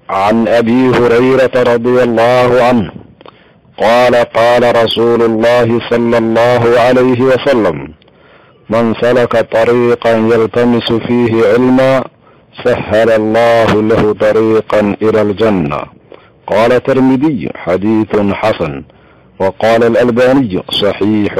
عن ابي هريره رضي الله عنه قال قال رسول الله صلى الله عليه وسلم من سلك طريقا يلتمس فيه علما سهل الله له طريقا الى الجنه قال الترمذي حديث حسن وقال الالباني صحيح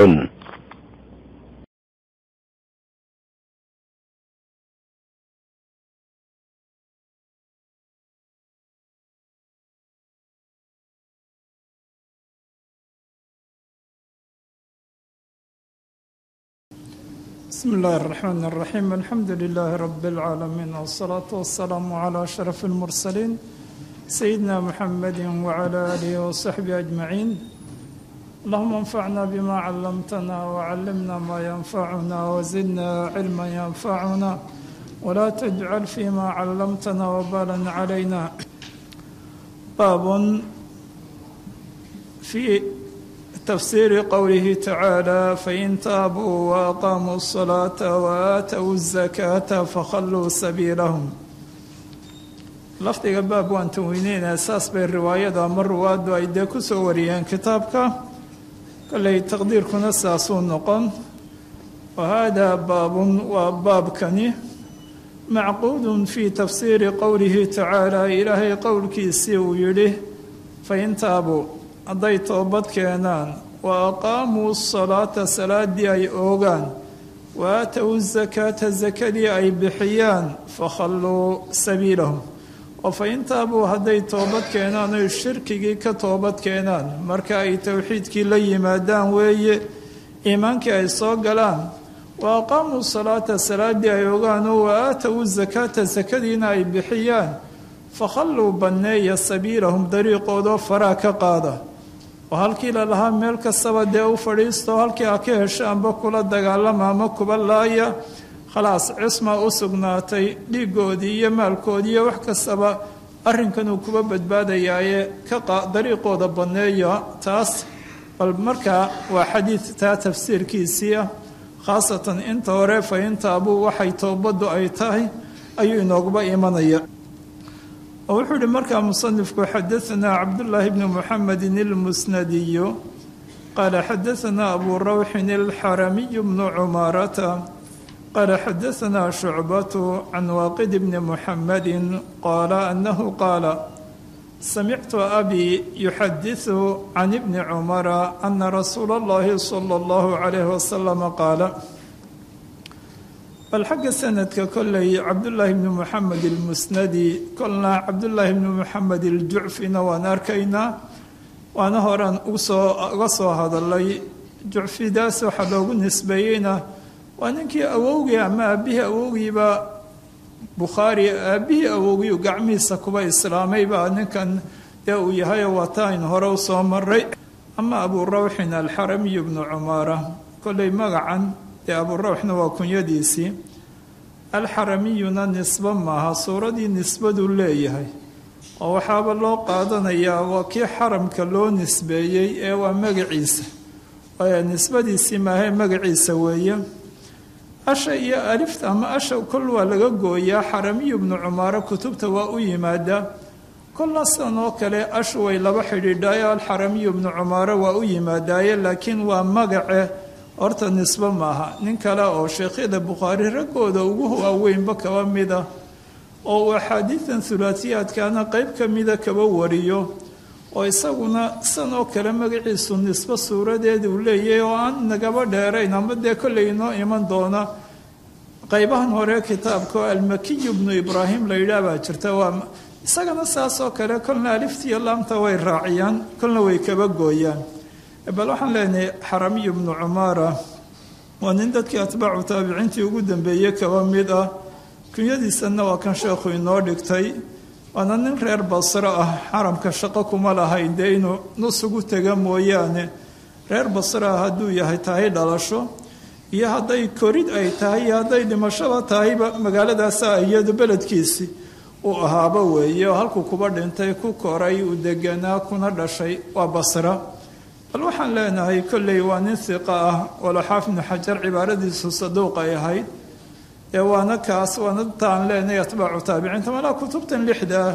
بسم الله الرحمن الرحيم الحمد لله رب العالمين والصلاة والسلام على أشرف المرسلين سيدنا محمد وعلى آله وصحبه أجمعين اللهم انفعنا بما علمتنا وعلمنا ما ينفعنا وزدنا علما ينفعنا ولا تجعل فيما علمتنا وبالا علينا باب في تفسير قوله تعالى فإن تابوا وأقاموا الصلاة وآتوا الزكاة فخلوا سبيلهم lafdiga baab waan tanweyneynaa saas bay riwaayada ama ruwaaddu ay dee ku soo wariyeen kitaabka kolley taqdiirkuna saasuu noqon wa haadaa baabun waa baabkani macquudun fii tafsiiri qowlihi tacaala ilaahay qowlkiisii uu yidhi fain taabuu hadday toobad keenaan wa aqaamuu salaata salaaddii ay oogaan wa aatow zakaata sakadii ay bixiyaan fakhalluu sabiilahum oo fa intaabuu hadday toobad keenaan oy shirkigii ka toobad keenaan marka ay towxiidkii la yimaadaan weeye iimaankii ay soo galaan wa aqaamuu salaata salaaddii ay ogaan oo wa aatow zakaata sakadiina ay bixiyaan fakhalluu banneeya sabiilahum dariiqoodoo faraa ka qaada oo halkii la lahaa meel kastaba dee u fadhiisto halkii a ka heshaanba kula dagaalama ama kuba laaya khalaas cisma u sugnaatay dhiigoodii iyo maalkoodii iyo wax kastaba arrinkanuu kuba badbaadayaaye ka dariiqooda banneeya taas bal markaa waa xadiid taa tafsiirkiisii ah khaasatan inta hore fa intaabuu waxay toobaddu ay tahay ayuu inooguba imanaya oo wuxuu yihi markaa musanifku xadaanaa cabdullaahi bni muxamedin ilmusnadiyu qaala xadaanaa abuu rawxin alxaramiyu bnu cumaarata qaala xadaanaa shucbatu can waaqid bni muxamedin qaala annahu qaala samictu abii yuxadisu can ibni cumara ana rasuula allahi sala allahu calayhi wasalama qaala bal xagga sanadka kolley cabdullaahi bni moxamed ilmusnadi kolna cabdullaahi bni moxamed iljucfina waan arkaynaa waana horaan usoo uga soo hadalay jucfidaas waxaa loogu nisbeeyeyna waa ninkii awowgii ama aabbihii awowgiiba bukhaari aabbihii awowgiiu gacmihiisa kuba islaamay baa ninkan dee uu yahay wataan hore usoo maray ama abuu rawxin alxaramiyu bnu cumaara kolley magacan dee abuurawxna waa kunyadiisii alxaramiyuna nisbo maaha suuradii nisbaduu leeyahay oo waxaaba loo qaadanayaa waa kii xaramka loo nisbeeyey ee waa magaciisa nisbadiisii maahae magaciisa weeye asha iyo alifta ama asha kol waa laga gooyaa xaramiyu bnu cumaaro kutubta waa u yimaadaa kolna sidan oo kale ashu way laba xidhiidhaayo alxaramiyu bnu cumaaro waa u yimaadaaye laakiin waa magace horta nisbo maaha nin kale oo sheekhyada bukhaari raggooda ugu waaweynba kaba mida oo uu axaadiidan hulaatiyaadkaana qeyb ka mida kaba wariyo oo isaguna san oo kale magaciisu nisbo suuradeeda uu leeyahay oo aan nagaba dheerayn ama dee kollay inoo iman doona qeybahan hore kitaabka oo almakiyu bnu ibraahim la yidhaah baa jirta waa isagana saas oo kale kolna aliftiiyo laamta way raaciyaan kolna way kaba gooyaan bal waxaan leenahay xaramiyu bnu cumaara waa nin dadkii atbaacu taabiciintii ugu dambeeyey kaba mid ah kunyadiisanna waa kan sheekhu inoo dhigtay waana nin reer basro ah xaramka shaqo kuma lahayn dee inuu nusugu tega mooyaane reer basro ah hadduu yahay tahay dhalasho iyo hadday korid ay tahay iyo hadday dhimashaba tahayba magaaladaasa iyadu beledkiisii uu ahaaba weeye oo halkuu kuba dhintay ku koray uu deganaa kuna dhashay waa basra bal waxaan leenahay kolley waa nin hiqa ah walaxaaf ibnu xajar cibaaradiisu saduuq ay ahayd ee waana kaas waana taan leenahay atbaacu taabiciinta malaa kutubtan lixda ah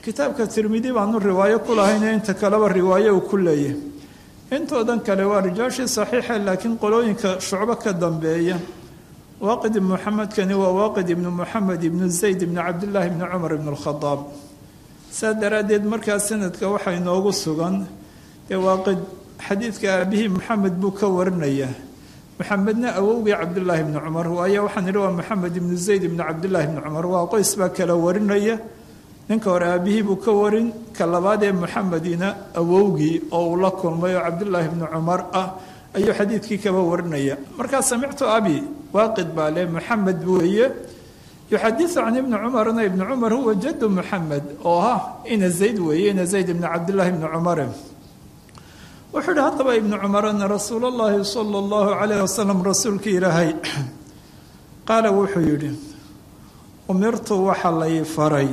kitaabka tirmidi baanu riwaayo ku lahayne inta kaleba riwaayo uu ku leeyahy intoodan kale waa rijaashii saxiixa laakiin qolooyinka shucbo ka dambeeya waaqid ibnu maxamedkani waa waaqid ibnu moxamed ibnu zayd ibnu cabdillaahi ibni cumar ibnu alkhadaab saa daraaddeed markaa sanadka waxaa inoogu sugan ee waaqid xadiidka aabihii maxamed buu ka warinayaa maxamedna awowgii cabdillaahi ibni cumar waayo waxaan idhi waa maxamed ibnu zayd ibnu cabdillaahi ibni cumar waa qoys baa kala warinaya ninka hore aabihii buu ka warin ka labaad ee maxamedina awowgii oo uu la kulmay oo cabdillaahi ibni cumar ah ayuu xadiidkii kaba warinaya markaa samictu abi waaqid baa le maxamed weeye yuxadiu can ibni cumarna ibni cumar huwa jadu muxamed oo ah ina zayd weeye ina zayd ibni cabdillaahi ibni cumare wuxuu ihi haddaba ibni cumar ana rasuula llahi sala allahu calayh wasalam rasuulka ilaahay qaala wuxuu yidhi umirtu waxa lay faray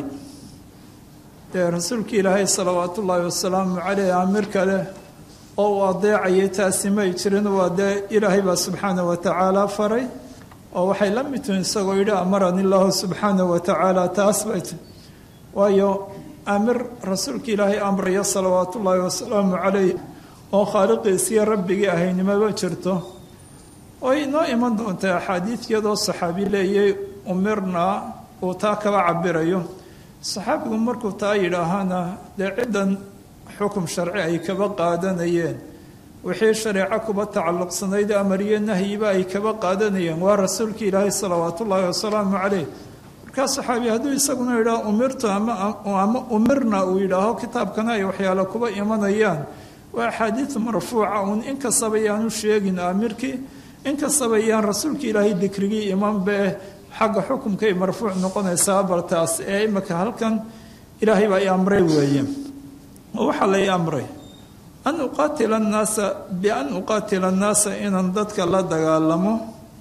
dee rasuulka ilaahay salawaat ullaahi wasalaamu caleyh amir kale oo uu adeecayay taasi may jirin waa dee ilaahay baa subxaana wa tacaala faray oo waxay la mid tihin isagoo yidhi amarani illaahu subxaana wa tacaala taas bay ti waayo amir rasuulka ilaahay amraya salawaat ullaahi wasalaamu caleyh oo khaaliqiisiyo rabbigii ahaynimaba jirto way inoo iman doontaa axaadiidiyadoo saxaabi leeyay umirnaa uu taa kaba cabirayo saxaabigu markuu taa yidhaahana dee ciddan xukum sharci ay kaba qaadanayeen wixii shareeco kuba tacalluqsanayd amariyo nahyiba ay kaba qaadanayeen waa rasuulka ilaahay salawaat ullaahi wasalaamu caleyh markaa saxaabi hadduu isaguna yidhaaho umirtu ama umirna uu yidhaaho kitaabkana ay waxyaalo kuba imanayaan waa axaadiid marfuuca uun inkastaba yaanu sheegin aamirkii inkastaba yaan rasuulka ilaahay dikrigii imanbae xagga xukumkay marfuuc noqonaysaa baltaas ee imika halkan ilaahay baa i amray weeye oo waxaa la i amray an uqaatila annaasa bian uqaatila annaasa inaan dadka la dagaalamo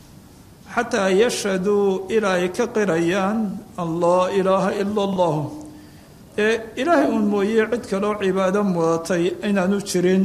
xataa yashhaduu ilaa ay ka qirayaan allah ilaaha ila allah ee ilaahay uun mooye cid kaloo cibaado mudatay inaanu jirin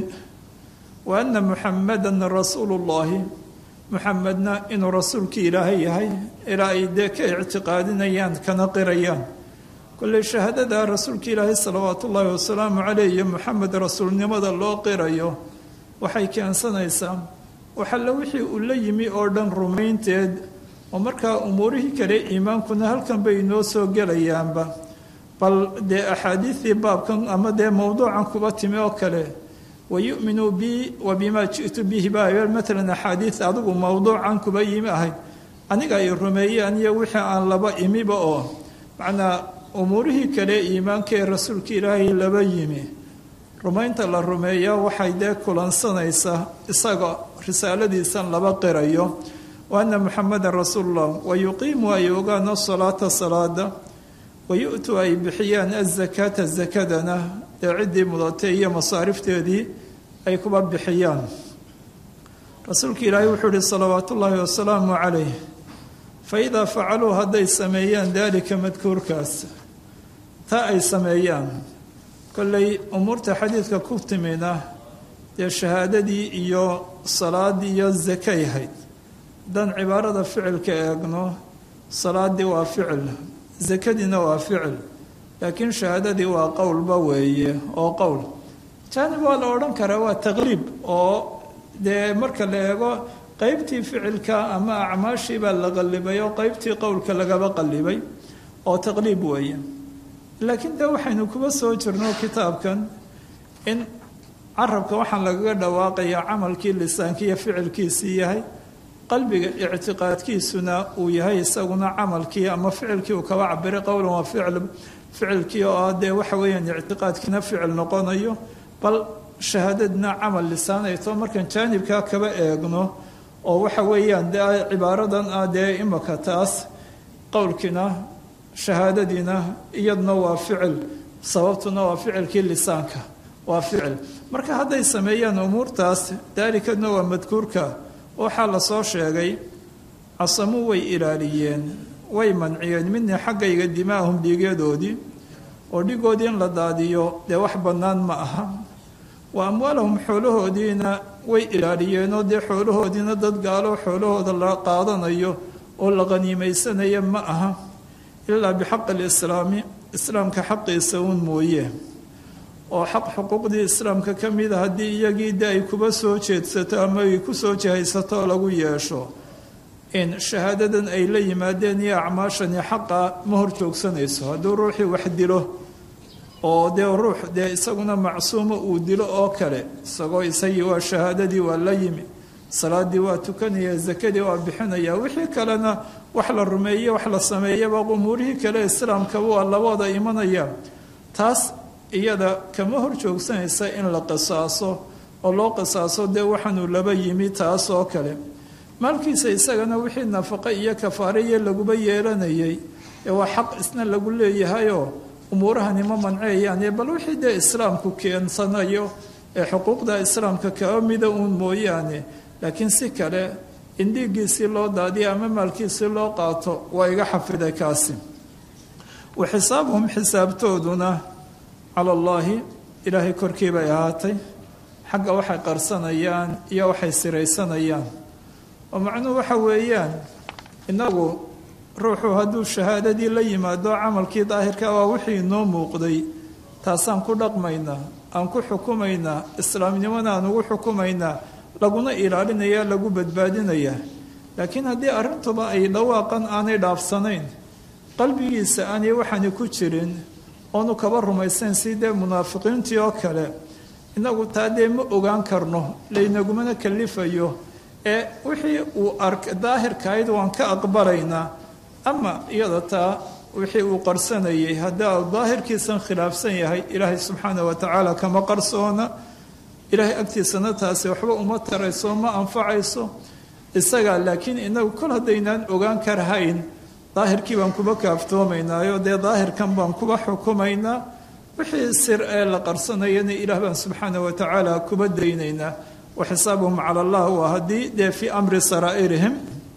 wa anna muxamadan rasuulu llaahi muxamedna inuu rasuulkii ilaahay yahay ilaa ay dee ka ictiqaadinayaan kana qirayaan kolley shahaadada rasuulka ilaahay salawaatu ullaahi wasalaamu caleyh iyo muxamed rasuulnimada loo qirayo waxay keensanaysaa waxalla wixii uu la yimi oo dhan rumaynteed oo markaa umuurihii kale iimaankuna halkan bay inoo soo gelayaanba bal dee axaadiidii baabkan ama dee mowduucan kuba timi oo kale wayuminuu bi wa bimaa ji'tu bihi ba maalan axaadiid adigu mowduucan kuba yimi ahayd aniga ay rumeeyeen iyo wixii aan laba imiba oo macnaa umuurihii kale iimaanka ee rasuulka ilaahay laba yimi rumaynta la rumeeya waxay dee kulansanaysaa isaga risaaladiisan laba qirayo wa anna muxamedan rasuulullah wa yuqiimu ay ogaano salaata salaada wayu-tu ay bixiyaan azakaata zakadana dee ciddii mudatay iyo masaarifteedii ay kuba bixiyaan rasuulka ilaahay wuxuu ihi salawaat ullaahi wasalaamu calayh fa idaa facaluu hadday sameeyaan daalika madkuurkaas taa ay sameeyaan kolley umuurta xadiidka ku timina dee shahaadadii iyo salaadii iyo zakay hayd haddaan cibaarada ficilka eegno salaadii waa ficil zakadiina waa ficil laakiin shahaadadii waa qowlba weeye oo qowl jaanib waa la odhan karaa waa taqliib oo dee marka la eego qeybtii ficilka ama acmaashii baa la qallibay oo qeybtii qowlka lagaba qallibay oo taqliib weeye laakiin dee waxaynu kuba soo jirno kitaabkan in carabka waxaan lagaga dhawaaqayaa camalkii lisaanki iyo ficilkiisii yahay qalbiga ictiqaadkiisuna uu yahay isaguna camalkii ama ficilkii uu kaba cabiray qowlan waa ficil ficilkii oo ah dee waxa weeyaan ictiqaadkiina ficil noqonayo bal shahaadadna camal lisaan ay too markaan jaanibkaa kaba eegno oo waxa weeyaan dee cibaaradan ah dee imaka taas qowlkiina shahaadadiina iyaduna waa ficil sababtuna waa ficilkii lisaanka waa ficil marka hadday sameeyaan umuurtaas daalikadna waa madkuurka waxaa lasoo sheegay casamuu way ilaaliyeen way manciyeen midna xaggayga dimaahum dhiigyadoodii oo dhigoodii in la daadiyo dee wax bannaan ma aha wa amwaalahum xoolahoodiina way ilaaliyeenoo dee xoolahoodiina dad gaalo xoolahooda la qaadanayo oo la qaniimaysanayo ma aha ilaa bixaqi alislaami islaamka xaqiisa uun mooye oo xaq xuquuqdii islaamka ka mida haddii iyagii de ay kuba soo jeedsato ama ay ku soo jihaysato oo lagu yeesho in shahaadadan ay la yimaadeen iyo acmaashani xaqa ma hor joogsanayso hadduu ruuxii wax dilo oo dee ruux dee isaguna macsuuma uu dilo oo kale isagoo isagii waa shahaadadii waa la yimi salaadii waa tukanaya zakadii waa bixinaya wixii kalena wax la rumeeye wax la sameeyaba umuurihii kale islaamkaba waa labada imanaya taas iyada kama hor joogsanaysa in la qisaaso oo loo qisaaso dee waxaanuu laba yimi taas oo kale maalkiisa isagana wixii nafaqo iyo kafaariya laguba yeelanayay ee waa xaq isna lagu leeyahayoo umuurahani ma manceeyaane bal wixii dee islaamku keensanayo ee xuquuqda islaamka kaba mida uun mooyaane laakiin si kale in dhiiggiisii loo daadiyo ama maalkiisii loo qaato waa iga xafiday kaasi wa xisaabuhum xisaabtooduna cala allaahi ilaahay korkii bay ahaatay xagga waxay qarsanayaan iyo waxay siraysanayaan oo macnuhu waxa weeyaan innagu ruuxu hadduu shahaadadii la yimaado camalkii daahirka waa wixii inoo muuqday taasaan ku dhaqmaynaa aan ku xukumaynaa islaamnimona aan ugu xukumaynaa laguna ilaalinaya lagu badbaadinaya laakiin haddii arrintuba ay dhawaaqan aanay dhaafsanayn qalbigiisa aanay waxaani ku jirin oonu kaba rumaysayn si dee munaafiqiintii oo kale inagu taa dee ma ogaan karno laynagumana kalifayo ee wixii uu ark daahirkahayd waan ka aqbalaynaa ama iyada taa wixii uu qarsanayay haddii daahirkiisan khilaafsan yahay ilaahay subxaana wa tacaala kama qarsoona ilaahay agtiisana taasi waxba uma tarayso ma anfacayso isagaa laakiin inagu kol haddaynaan ogaan karhayn daahirkii baan kuba kaaftoomaynaayo dee daahirkan baan kuba xukumaynaa wixii sir ee la qarsanayana ilaah baan subxaana wa tacaala kuba daynaynaa wa xisaabuhum cala allah waa haddii dee fii amri saraa'irihim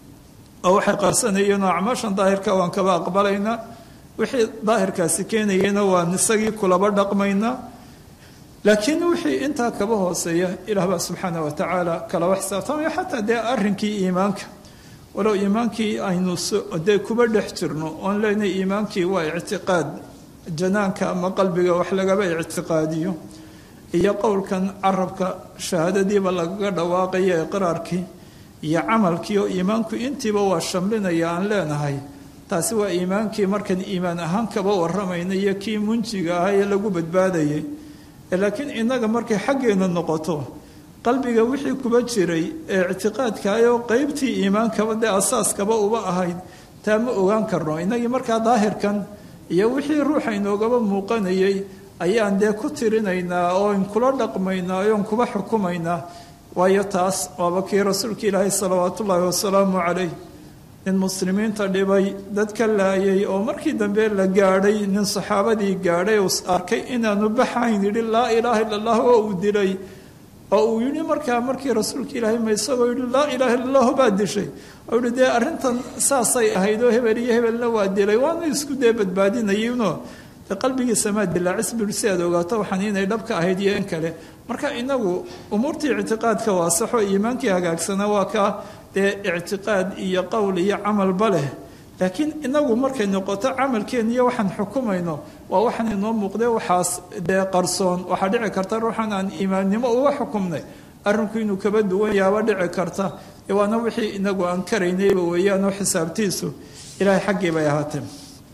oo waxay qarsanayeen oo acmaashan daahirka waan kaba aqbalaynaa wixii daahirkaasi keenayena waan isagii kulaba dhaqmaynaa laakiin wixii intaa kaba hooseeya ilaah baa subxaana wa tacaala kalaba xisaabtamaya xataa dee arrinkii iimaanka walow iimaankii aynu dee kuba dhex jirno oon leenahay iimaankii waa ictiqaad janaanka ama qalbiga wax lagaba ictiqaadiyo iyo qowlkan carabka shahaadadiiba lagaga dhawaaqaya iqraarkii iyo camalkii oo iimaanku intiiba waa shamlinaya aan leenahay taasi waa iimaankii markan iimaan ahaan kaba waramayna iyo kii munjiga ahaa ee lagu badbaadayay laakiin innaga markay xaggeena noqoto qalbiga wixii kuba jiray ee ictiqaadkaayoo qeybtii iimaankaba dee asaaskaba uba ahayd taa ma ogaan karno innagii markaa daahirkan iyo wixii ruuxa inoogaba muuqanayay ayaan dee ku tirinaynaa oon kula dhaqmaynaa oon kuba xukumaynaa waayo taas waaba kii rasuulka ilaahay salawaatu ullaahi wasalaamu calayh nin muslimiinta dhibay dad ka laayay oo markii dambe la gaadhay nin saxaabadii gaadhay uu arkay inaanu baxayn yidhi laa ilaaha illa allah oo uu dilay oo uu yidhi markaa markii rasuulka ilaahay ma isagoo yidhi laa ilaaha illa allahu baa dishay oo yihi dee arrintan saasay ahayd oo hebel iyo hebelna waa dilay waana isku dee badbaadinayinoo dee qalbigiisa maa dilaacis bui si aad ogaato waxaan inay dhabka ahayd iyo in kale marka inagu umuurtii ictiqaadka waa saxo iimaankii hagaagsana waa kaa dee ictiqaad iyo qowl iyo camalba leh laakiin inagu markay noqoto camalkeen iyo waxaan xukumayno waa waxaan inoo muuqde waxaas dee qarsoon waxaa dhici karta ruuxan aan iimaannimo uga xukumnay arrinku inuu kaba duwan yaaba dhici karta waana wixii inagu aan karaynayba weeyaanoo xisaabtiisu ilaahay xaggii bay ahaatee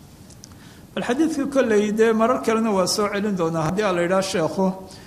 bal xadiidka kolley dee marar kalena waa soo celin doonaa haddii a la yidhaha sheekhu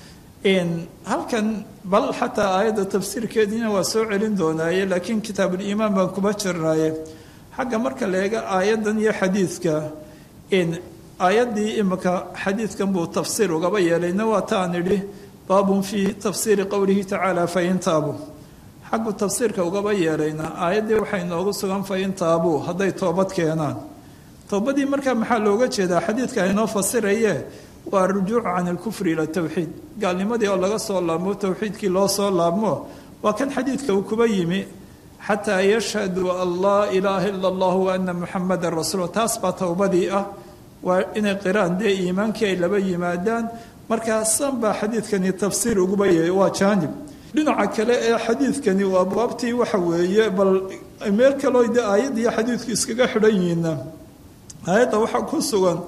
halkan bal xataa aayadda tafsiirkeediina waa soo celin doonaaye laakiin kitaabuliimaan baan kuba jirnaaye xagga marka la eega aayaddan iyo xadiidka aayaddii imika xadiidkan buu tafsiir ugaba yeelayna waa taan idhi baabun fii tafsiiri qowlihi tacaala fain taabuu xaggu tafsiirka ugaba yeelayna aayaddii waxay noogu sugan fain taabuu hadday toobad keenaan toobadii markaa maxaa looga jeedaa xadiidka aynoo fasiraye waa arujuucu can alkufri ila towxiid gaalnimadii oo laga soo laabmo towxiidkii loo soo laabmo waa kan xadiidka uu kuba yimi xataa yashhaduu an laa ilaaha ila allah wa ana muxamadan rasuul taas baa towbadii ah waa inay qiraan dee iimaankii ay laba yimaadaan markaasan baa xadiidkani tafsiir uguba yahay waa jaanib dhinaca kale ee xadiidkani waa abwaabtii waxa weeye bal meel kaloo de aayadda iyo xadiidku iskaga xidhan yihiina aayadda waxaa ku sugan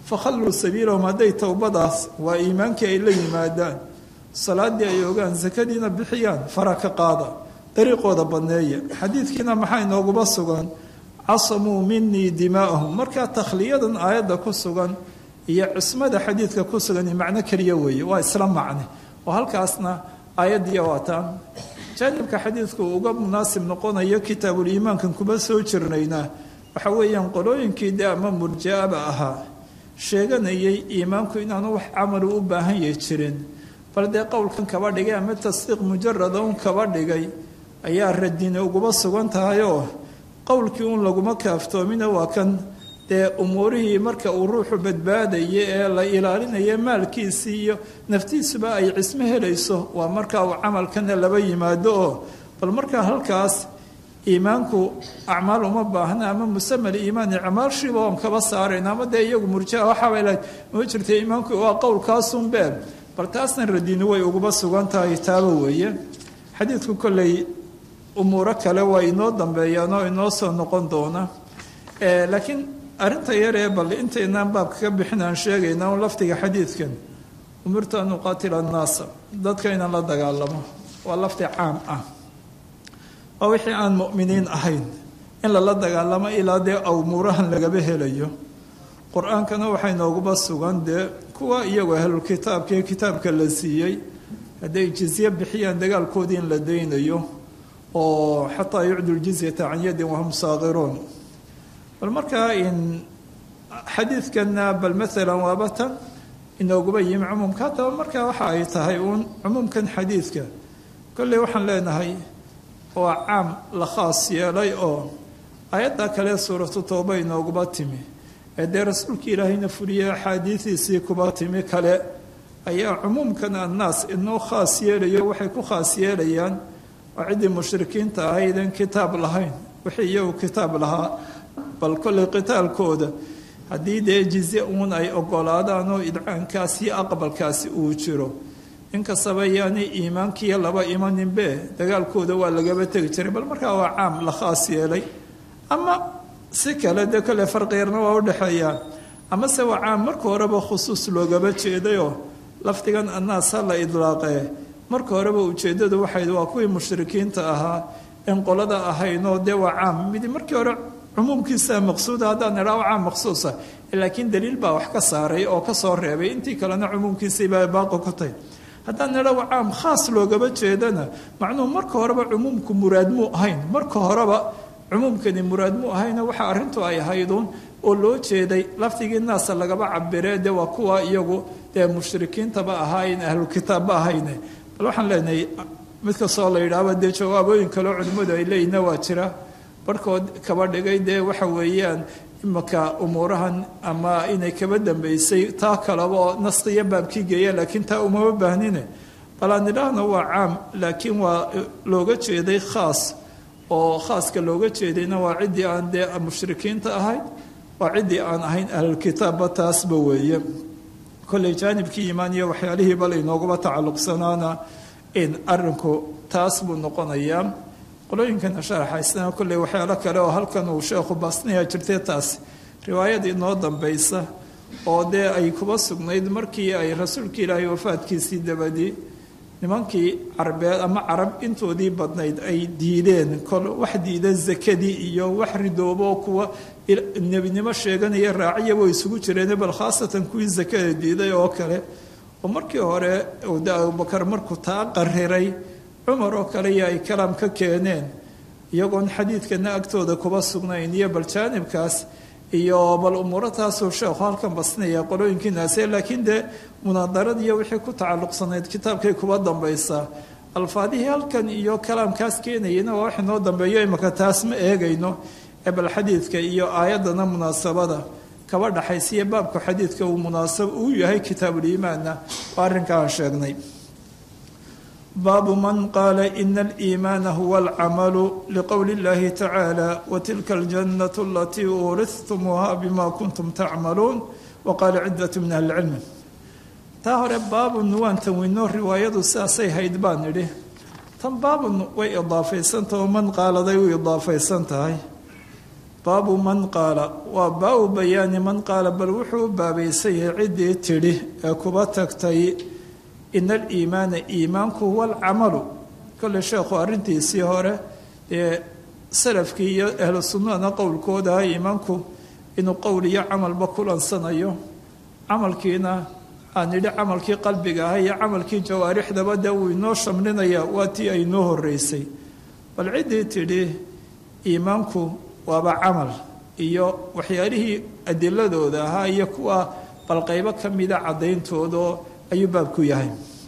fakhalluu sabiilahum hadday towbadaas waa iimaankii ay la yimaadaan salaadii ay ogaan sakadiina bixiyaan fara ka qaada dariiqooda badneeya xadiidkiina maxaa inooguba sugan casamuu minii dimaa'ahum markaa takhliyadan aayadda ku sugan iyo cismada xadiidka ku sugan macno keliya weeye waa isla macne oo halkaasna aayaddiiy waataan jaanibka xadiidku uga munaasib noqonayo kitaabuliimaankan kuma soo jirnaynaa waxa weeyaan qolooyinkii dee ama murja-aba ahaa sheeganayay iimaanku inaanu wax camalu u baahan yahi jirin bal dee qowlkan kaba dhigay ama tasdiiq mujarada un kaba dhigay ayaa radini uguba sugan tahay oo qowlkii un laguma kaaftoomina waa kan dee umuurihii marka uu ruuxu badbaadaya ee la ilaalinaya maalkiisii iyo naftiisuba ay cismo helayso waa marka uu camalkana laba yimaado oo bal markaa halkaas iimaanku acmaal uma baahna ama musamal iimaan acmaashiiba oon kaba saarayna ama dee iyagu murjaa waxaabay lahayd ma jirta iimaanku waa qowlkaasun beeb bal taasna radini way uguba sugan tahay taaba weeye xadiidku kolley umuuro kale waa inoo dambeeyaan oo inoo soo noqon doona laakiin arrinta yar ee bal intaynaan baabka ka bixin aan sheegayna un lafdiga xadiidkan umirtu an uqaatila annaasa dadka inaan la dagaalamo waa lafdi caam ah waa wixii aan mu'miniin ahayn in lala dagaalamo ilaa dee awmuurahan lagaba helayo qur-aankana waxaa inooguba sugan dee kuwa iyagoo ahlulkitaabka ee kitaabka la siiyey hadday jizye bixiyaan dagaalkoodii in la daynayo oo xataa yucdu ljizyata can yadin wahum saaqiruun bal markaa in xadiidkana bal maalan waaba tan inooguba yimi cumuumka haddaba markaa waxa ay tahay uun cumuumkan xadiidka kolley waxaan leenahay waa caam la khaas yeelay oo ayadda kale suuratu tooba inooguba timi ee dee rasuulka ilaahayna fuliyey axaadiidiisii kuba timi kale ayaa cumuumkan annaas inoo khaas yeelayo waxay ku khaas yeelayaan waa ciddii mushrikiinta ahaydeen kitaab lahayn wixii iyagu kitaab lahaa bal kolley qitaalkooda haddii dee jizye uun ay ogolaadaan oo idcaankaas iyo aqbalkaasi uu jiro inkastaba yaani iimaankiiyo laba imaninbe dagaalkooda waa lagaba tegi jiray bal markaa waa caam la khaas yeelay ama si kale dee kolley farqiyarna waa udhexeeyaa amase waa caam marka horeba khusuus loogaba jeedayoo lafdigan annaas ha la idlaaqee marka horeba ujeeddadu waxay waa kuwii mushrikiinta ahaa in qolada ahaynoo dee waa caam midi markii hore cumuumkiisa maqsuuda haddaan idhaa waa caam maqsuusa laakiin daliil baa wax ka saaray oo ka soo reebay intii kalena cumuumkiisiibaa baaqi ku tahy haddaan idhaa waa caam khaas loogaba jeedana macnuhu marka horeba cumuumku muraad muu ahayn marka horeba cumuumkani muraad muu ahayna waxa arrintu ay ahayduun oo loo jeeday lafdigii naasa lagaba cabiree dee waa kuwa iyagu dee mushrikiintaba ahaayn ahlukitaabba ahayne bal waxaan leenahay mid kastoo la yidhaahba dee jawaabooyin kaleo culimmadu ay leeyihinna waa jira barhkood kaba dhigay dee waxa weeyaan imaka umuurahan ama inay kaba dambeysay taa kaleba oo naskiya baabkii geeya laakiin taa umama baahnine bal aan idhaahno waa caam laakiin waa looga jeeday khaas oo khaaska looga jeedayna waa ciddii aan dee mushrikiinta ahayn waa ciddii aan ahayn ahlulkitaabba taasba weeye kolley jaanibkii iimaan iyo waxyaalihii bal inoogaba tacalluqsanaana in arinku taas buu noqonayaa qolooyinkana sharaxaysana kolley waxyaalo kale oo halkan uu sheekhu baasnaya jirtay taas riwaayad inoo dambaysa oo dee ay kuba sugnayd markii ay rasuulka ilaahay wafaadkiisii dabadii nimankii carbeed ama carab intoodii badnayd ay diideen kol wax diida zakadii iyo wax ridoobo kuwa nebinimo sheeganaya raaciyaba isugu jireen bal khaasatan kuwii zakada diiday oo kale oo markii hore de abubakar markuu taa qariray cumar oo kale iyo ay kalaam ka keeneen iyagoon xadiidkana agtooda kuba sugnayn iyo bal jaanibkaas iyo bal umuuro taasuu sheekhu halkan basnaya qolooyinkiinaase laakiin dee munaadaradiiyo wixii ku tacalluqsanayd kitaabkay kuba dambaysaa alfaadihii halkan iyo kalaamkaas keenayana waa wax inoo dambeeyo imaka taas ma eegayno ee bal xadiidka iyo aayaddana munaasabada kaba dhaxaysiiyo baabku xadiidka uu munaasab uu yahay kitaabuliimaanna waa arrinka aan sheegnay baabu man qaala ina aliimaana huwa alcamalu liqowli اllahi tacaala watilka aljannatu alatii uurihtumuuha bima kuntum tacmaluun waqaala cidat min ahli lcilmi taa hore baabun waan tanwino riwaayadu sidaasay hayd baan idhi tan baabun way idaafaysantaha oo man qaaladay u idaafaysan tahay baabu man qaala waa baabu bayaani man qaala bal wuxuu u baabaysan yahay ciddii tidhi ee kuba tagtay ina aliimaana iimaanku huwa alcamalu kolley sheekhu arrintiisii hore dee salafkii iyo ahlu sunnadana qowlkooda ah iimaanku inuu qowl iyo camalba kulansanayo camalkiina aan idhi camalkii qalbiga ah iyo camalkii jawaarixdaba dee uu inoo shamlinaya waa tii ay noo horeysay bal ciddii tidhi iimaanku waaba camal iyo waxyaalihii adiladooda ahaa iyo kuwa bal qaybo ka mida cadayntooda ayuu baabku yahay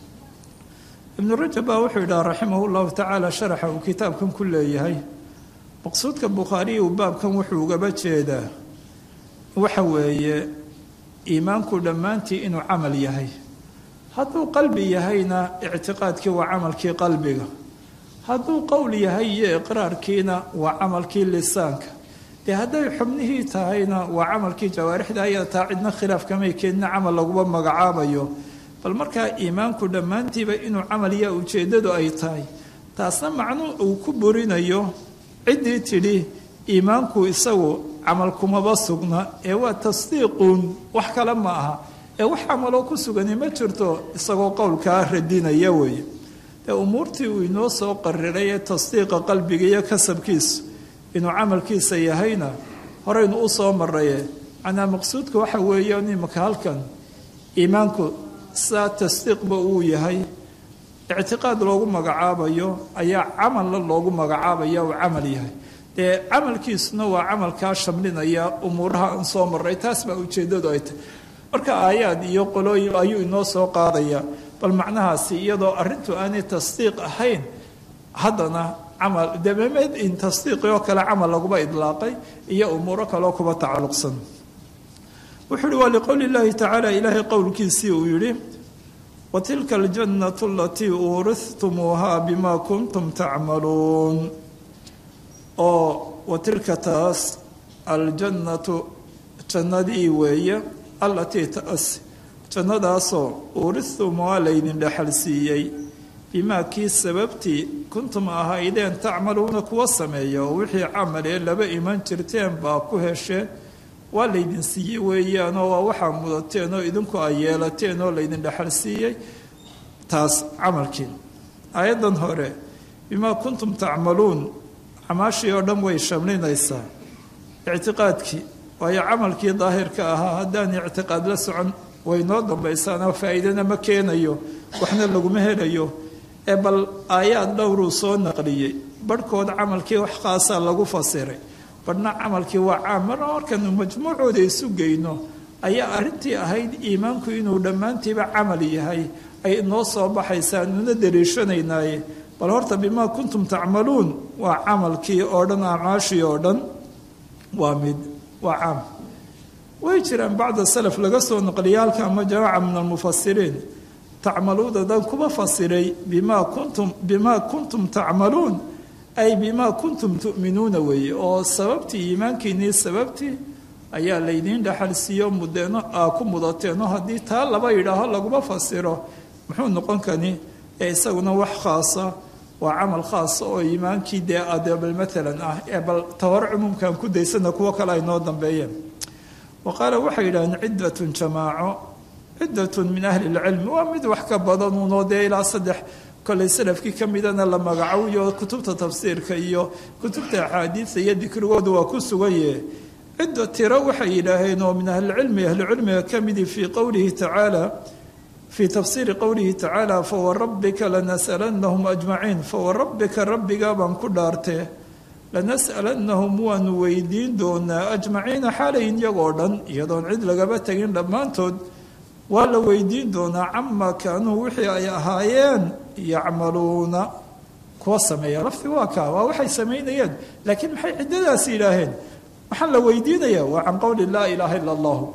ibnu rajab baa wuxuu yidhaha raximah llahu tacaala sharaxa uu kitaabkan ku leeyahay maqsuudka bukhaariyi uu baabkan wuxuu ugaba jeedaa waxa weeye iimaanku dhammaantii inuu camal yahay hadduu qalbi yahayna ictiqaadkii waa camalkii qalbiga hadduu qowl yahay iyo iqraarkiina waa camalkii lisaanka dee hadday xubnihii tahayna waa camalkii jawaarixda ayada taa cidna khilaaf kamay keenina camal laguba magacaabayo bal markaa iimaanku dhammaantiiba inuu camal yaa ujeeddadu ay tahay taasna macnuu uu ku burinayo ciddii tidhi iimaanku isagu camal kumaba sugna ee waa tasdiiquun wax kale ma aha ee wax camaloo ku sugani ma jirto isagoo qowlkaa radinaya weeye dee umuurtii uu inoo soo qariray ee tasdiiqa qalbiga iyo kasabkiisu inuu camalkiisa yahayna horeynu u soo maraye macnaa maqsuudka waxa weeye imaka halkan iimaanku sidaa tasdiiqba uu yahay ictiqaad loogu magacaabayo ayaa camalla loogu magacaabaya uu camal yahay dee camalkiisuna waa camalkaa shamlinaya umuuraha aan soo maray taas baa ujeeddadu ay tahay marka aayaad iyo qolooyin ayuu inoo soo qaadaya bal macnahaasi iyadoo arrintu aanay tasdiiq ahayn haddana camal damemed in tasdiiqi oo kale camal laguba idlaaqay iyo umuuro kaleo kuba tacalluqsan wuxuu uhi waa liqowli llaahi tacaala ilaahay qowlkiisii uu yidhi wa tilka aljannatu alatii uurihtumuuhaa bima kuntum tacmaluun oo wa tilka taas aljannatu jannadii weeye allatii taas jannadaasoo uuristumuuhaa laydin dhexal siiyey bimaa kii sababtii kuntum ahaydeen tacmaluuna kuwa sameeya oo wixii camalee laba iman jirteen baa ku hesheen waa laydin siiyey weeyaanoo waa waxaa mudateen oo idinku ay yeelateen oo laydin dhexal siiyey taas camalkii aayaddan hore bimaa kuntum tacmaluun camaashii oo dhan way shamlinaysaa ictiqaadkii waayo camalkii daahirka ahaa haddaan ictiqaad la socon way noo dambaysaanoo faa'iidana ma keenayo waxna laguma helayo ee bal aayaad dhowruu soo naqliyey barhkood camalkii wax khaasaa lagu fasiray badhna camalkii waa caam mar markanu majmuucooda isu geyno ayaa arrintii ahayd iimaanku inuu dhammaantiiba camal yahay ay noo soo baxaysaa nuna daliishanaynaye bal horta bimaa kuntum tacmaluun waa camalkii oo dhan acmaashii oo dhan waa mid waa caam way jiraan bacda salaf laga soo naqliya halka ama jamaaca min almufasiriin tacmaluuda dan kuma fasiray bimaa kuntum bimaa kuntum tacmaluun ay bimaa kuntum tu'minuuna weeye oo sababtii iimaankiinnii sababtii ayaa laydiin dhaxal siiyo mudeeno aa ku mudateeno haddii taa laba yidhaaho laguma fasiro muxuu noqon kani ee isaguna wax khaasa waa camal khaasa oo iimaankii dee adebal maalan ah ee bal ta hore cumuumkan ku daysana kuwo kale ay noo dambeeyeen wa qaala waxay yidhahdeen ciddatun jamaaco ciddatun min ahli lcilmi waa mid wax ka badan unoo dee ilaa saddex kolay salafkii ka midana la magacawiyo kutubta tafsiirka iyo kutubta axaadiida iyo dikrigooda waa ku sugaye cidda tiro waxay yidhaaheen oo min ahlicilmi ahlicilmiga ka midii fii qowlihi tacaala fii tafsiiri qowlihi tacaala fawarabbika lanas'alanahum ajmaciin fawarabbika rabbigaa baan ku dhaartee lanas'alanahum waanu weydiin doonaa ajmaciina xaalayin iyagoo dhan iyadoon cid lagaba tegin dhammaantood waa la weydiin doonaa camaa kaanuu wixii ay ahaayeen yacmaluuna kuwa sameeya lafti waa kaa waa waxay samaynayeen laakiin maxay ciddadaasi yidhaaheen waxaan la weydiinayaa waa can qowli laa ilaaha ila allahu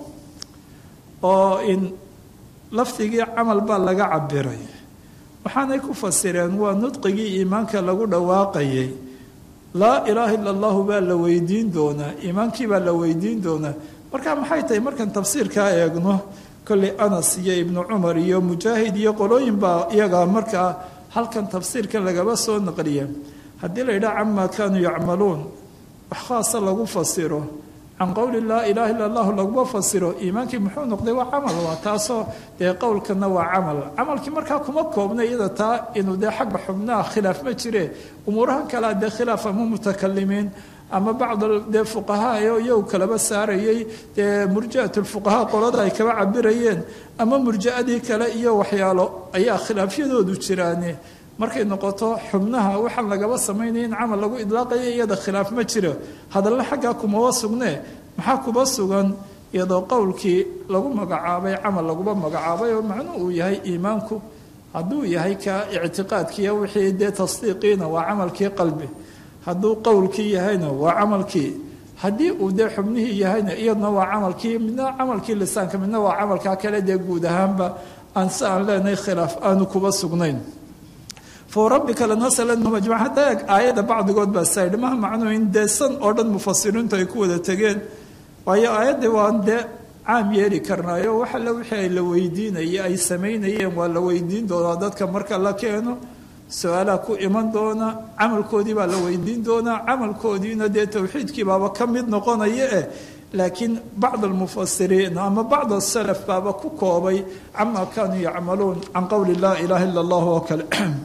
oo in lafdigii camal baa laga cabiray waxaanay ku fasireen waa nudqigii iimaanka lagu dhawaaqayay laa ilaaha ila allahu baa la weydiin doonaa iimaankii baa la weydiin doonaa marka maxay tahay markaan tafsiirkaa eegno kolley anas iyo ibnu cumar iyo mujaahid iyo qolooyin baa iyagaa markaa halkan tafsiirkan lagaba soo naqliya haddii la yidhaha camaa kaanuu yacmaluun wax khaasa lagu fasiro can qowli laa ilaaha illa allahu laguma fasiro iimaankii muxuu noqday waa camal waa taasoo dee qowlkana waa camal camalkii markaa kuma koobna iyada taa inuu dee xagga xubnaha khilaaf ma jire umuurahan kalea dee khilaaf ama mutakalimiin ama bacd dee fuqahaa oo iyagu kalaba saarayay dee murji'at lfuqahaa qolada ay kaba cabirayeen ama murji'adii kale iyo waxyaalo ayaa khilaafyadoodu jiraane markay noqoto xubnaha waxaan lagaba samaynaya in camal lagu idlaaqaya iyada khilaaf ma jiro hadalla xaggaa kumaba sugne maxaa kuba sugan iyadoo qowlkii lagu magacaabay camal laguba magacaabay oo macnuu uu yahay iimaanku hadduu yahay ka ictiqaadkiiyo wixii dee tasdiiqiina waa camalkii qalbi hadduu qowlkii yahayna waa camalkii haddii uu dee xubnihii yahayna iyadna waa camalkii midna camalkii lisaanka midna waa camalkaa kale dee guud ahaanba aan si aan leenahay khilaaf aanu kuba sugnayn farabbika lanasalanhum ajmaciin hadda eeg aayadda bacdigood baa saydhi maha macnuu in dee san oo dhan mufasiriintu ay ku wada tegeen waayo aayaddii waan dee caam yeeli karnaayo wax alle wixii ay la weydiinayay ay samaynayeen waa la weydiin doonaa dadka marka la keeno su-aalaa ku iman doona camalkoodii baa la weydiin doonaa camalkoodiina dee towxiidkii baaba ka mid noqonaya eh laakiin bacd almufasiriin ama bacd asalaf baaba ku koobay camaa kaanuu yacmaluun can qowli laa ilaaha illa allah oo kale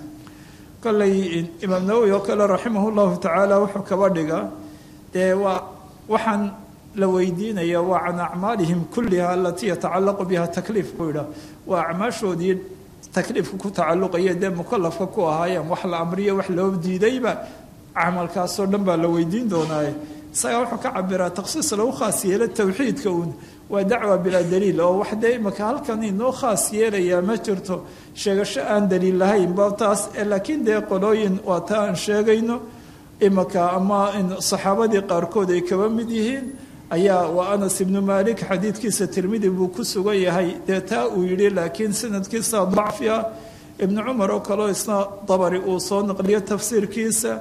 kolley imaam nawowi oo kale raximah llahu tacaala wuxuu kaba dhiga dee waa waxaan la weydiinaya waa can acmaalihim kulliha alatii yatacalaqu biha takliif buu yidhaah waa acmaashoodii takliifka ku tacalluqaya dee mukalafka ku ahaayeen wax la amriyo wax loo diidayba camalkaasoo dhan baa la weydiin doonaaye isagaa wuxuu ka cabiraa takhsiis lagu khaas yeelo towxiidka uun waa dacwa bilaa daliil oo wax dee imaka halkan inoo khaas yeelayaa ma jirto sheegasho aan daliil lahayn ba taas laakiin dee qolooyin waa ta aan sheegayno imaka ama saxaabadii qaarkood ay kaba mid yihiin ayaa waa anas ibnu maalik xadiidkiisa tirmidi buu ku sugan yahay dee taa uu yidhi laakiin sanadkiisa dacfi ah ibnu cumar oo kaleo isna dabari uu soo naqliyo tafsiirkiisa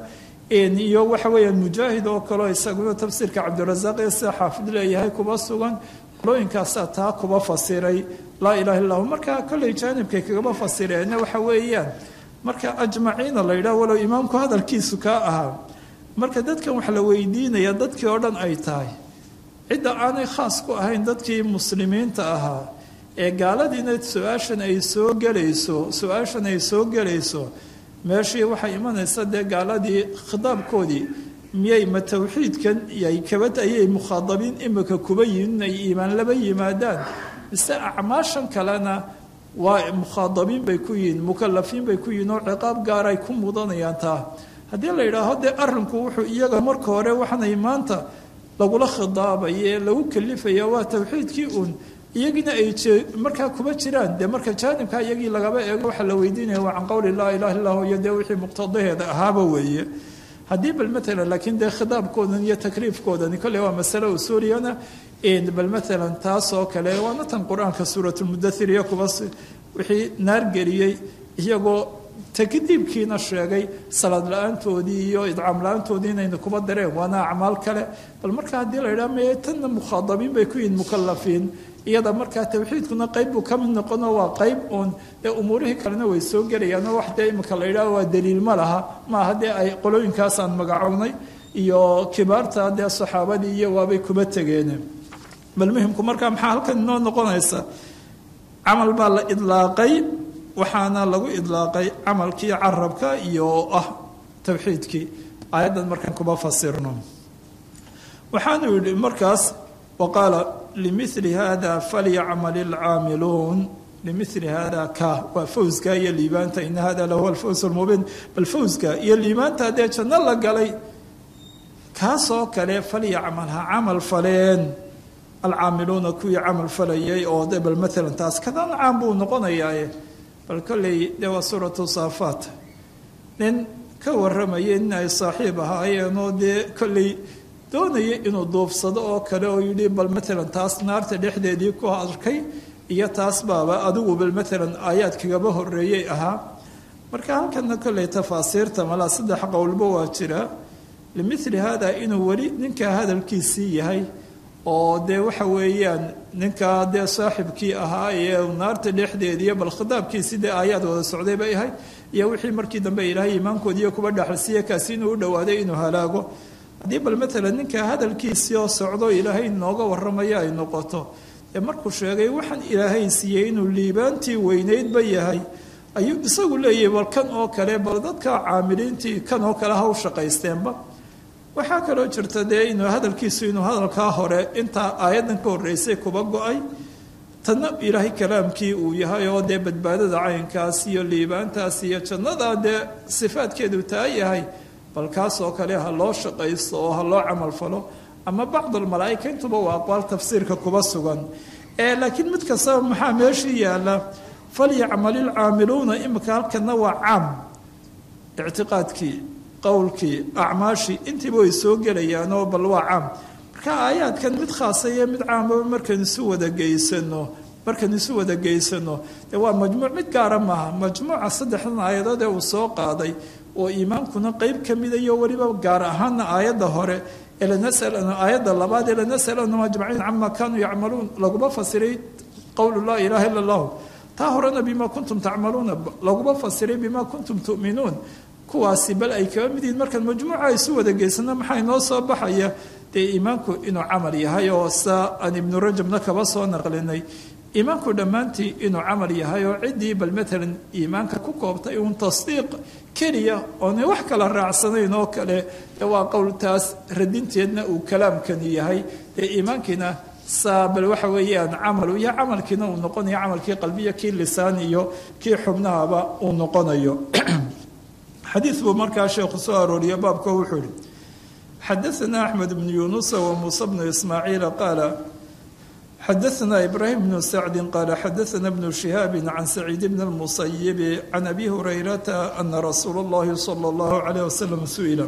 iyo waxa weeyaan mujaahid oo kaleo isaguna tafsiirka cabdirasaaq ee sida xaafid leeyahay kuba sugan qolooyinkaasaa taa kuba fasiray laa ilaha illa hu marka kolley jaanibkay kagaba fasireenna waxa weeyaan marka ajmaciina la yidhaha walow imaamku hadalkiisu kaa ahaa marka dadkan wax la weydiinaya dadkii oo dhan ay tahay cidda aanay khaas ku ahayn dadkii muslimiinta ahaa ee gaaladiina su-aashan ay soo gelayso su-aashan ay soo gelayso meeshii waxay imanaysa dee gaaladii khitaabkoodii miyay ma towxiidkan yay kabad ayay mukhaadabiin imika kuba yihin ay iimaan laba yimaadaan mise acmaashan kalena waa mukhaadabiin bay ku yihiin mukalafiin bay ku yihiin oo ciqaab gaar ay ku mudanayaan taa haddii la yidhaaho dee arrinku wuxuu iyaga marka hore waxanay maanta lagula khidaabaye lagu kalifaya waa towxiidkii uun iyagiina ay markaa kuba jiraan dee marka jaanibka iyagii lagaba eego waxaa la weydiinaya waa can qowli laa ilaha illah iyo dee wixii muqtadaheeda ahaaba weeye haddii bal maalan laakiin dee khidaabkoodan iyo takliifkoodani kolley waa masale usuuliyana bal maalan taas oo kale waana tan qur-aanka suuratulmudathir iyo kuba wixii naar geliyey iyagoo takdiibkiina sheegay salaad la-aantoodii iyo idcaam la-aantoodii inayna kuba dareen waana acmaal kale bal marka haddii la yidhaha me tanna mukhaadabiin bay ku yihiin mukalafiin iyada markaa towxiidkuna qayb buu ka mid noqono waa qayb uun dee umuurihii kalena way soo gelayaanoo wax dee imika la yidhaha waa daliil ma laha maaha dee ay qolooyinkaasaan magacownay iyo kibaarta dee saxaabadii iyo waabay kuba tegeen bal muhimku markaa maxaa halkan inoo noqonaysa camal baa la idlaaqay waxaana lagu idlaaqay camalkii carabka iyo ah towxiidkii aayaddan markaan kuba fasirno waxaanu yidhi markaas waqaala limili hada falyacmal ilcaamiluun limili hada ka waa fawska iyo liibaanta ina hada lahuwa alfaws lmubiin bal fawska iyo liibaanta haddee janno la galay kaasoo kale falyacmal ha camal faleen alcaamiluuna kuwii camal falayay oo de bal maalan taas kadan caam buu noqonayaaye bal kolley dee waa suuratu saafaat nin ka warramaya nin ay saaxiib ahaayeenoo dee kolley doonaya inuu duufsado oo kale oo yidhi bal maalan taas naarta dhexdeedii ku arkay iyo taas baaba adigu bal maalan aayaad kagaba horeeyey ahaa marka halkana kolley tafaasiirta malaa saddex qowlba waa jira limili hada inuu weli ninkaa hadalkiisii yahay oo dee waxa weeyaan ninkaa dee saaxibkii ahaa ee naarta dhexdeediiyo bal khitaabkiisii dee aayaad wada socday bay ahayd iyo wixii markii dambe ilaahay iimaankoodiiyo kuba dhaxalsiiye kaasi inuu u dhowaaday inuu halaago haddii bal maalan ninka hadalkiisii oo socdo ilaahay nooga warramaya ay noqoto ee markuu sheegay waxaan ilaahay siiyey inuu liibaantii weyneydba yahay ayuu isagu leeyahay bal kan oo kale bal dadka caamiliintii kan oo kale ha u shaqaysteenba waxaa kaloo jirta dee inuu hadalkiisu inuu hadalkaa hore intaa aayaddan ka horreysay kuba go-ay tanna ilaahay kalaamkii uu yahay oo dee badbaadada caynkaas iyo liibaantaas iyo jannadaa dee sifaadkeedu taa yahay bal kaas oo kale ha loo shaqaysto oo ha loo camal falo ama bacd almalaa'ika intuba waa aqwaal tafsiirka kuba sugan laakiin mid kastaba maxaa meeshii yaalla falyacmal ilcaamiluuna imika halkana waa caam ictiqaadkii qowlkii acmaashii intiiba way soo gelayaanoo bal waa caam marka aayaadkan mid khaasa iyo mid caamaba markaan isu wada geysano markaan isu wada geysano dee waa majmuuc mid gaara maaha majmuuca saddexdan aayadood ee uu soo qaaday oo iimaankuna qeyb ka mida iyo weliba gaar ahaana aayadda hore aayadda labaad ee lanasalanum ajmaciin cama kaanuu yacmaluun laguma fasiray qowlu laa ilaaha illa allahu taa horena bima kuntum tacmaluuna laguma fasiray bima kuntum tu'minuun kuwaasi bal ay kaba mid yihiin markaan majmuuca isu wada geysano maxaa inoo soo baxaya dee iimaanku inuu camal yahay oo saa aan ibnu rajabna kaba soo naqlinay iimaanku dhammaantii inuu camal yahay oo ciddii bal maalan iimaanka ku koobtay uun tasdiiq keliya oona wax kala raacsanayn oo kale dee waa qowltaas radinteedna uu kalaamkani yahay dee iimaankiina saa bal waxa weeyaan camalu iyo camalkiina uu noqonayo camalkii qalbiya kii lisaan iyo kii xubnahaba uu noqonayo xadiid buu markaa sheekhu soo arooriye baabka wuxuu ihi xadaثna axmed bnu yunusa wa muuse bnu ismaaciila qaala xadaثna ibraahim bnu sacdi qaala xadaثna bnu shihaabi can saciid bn اlmusayibi can abi hurayrata ana rasuula اllahi salى اllahu alayh wasalam su-ila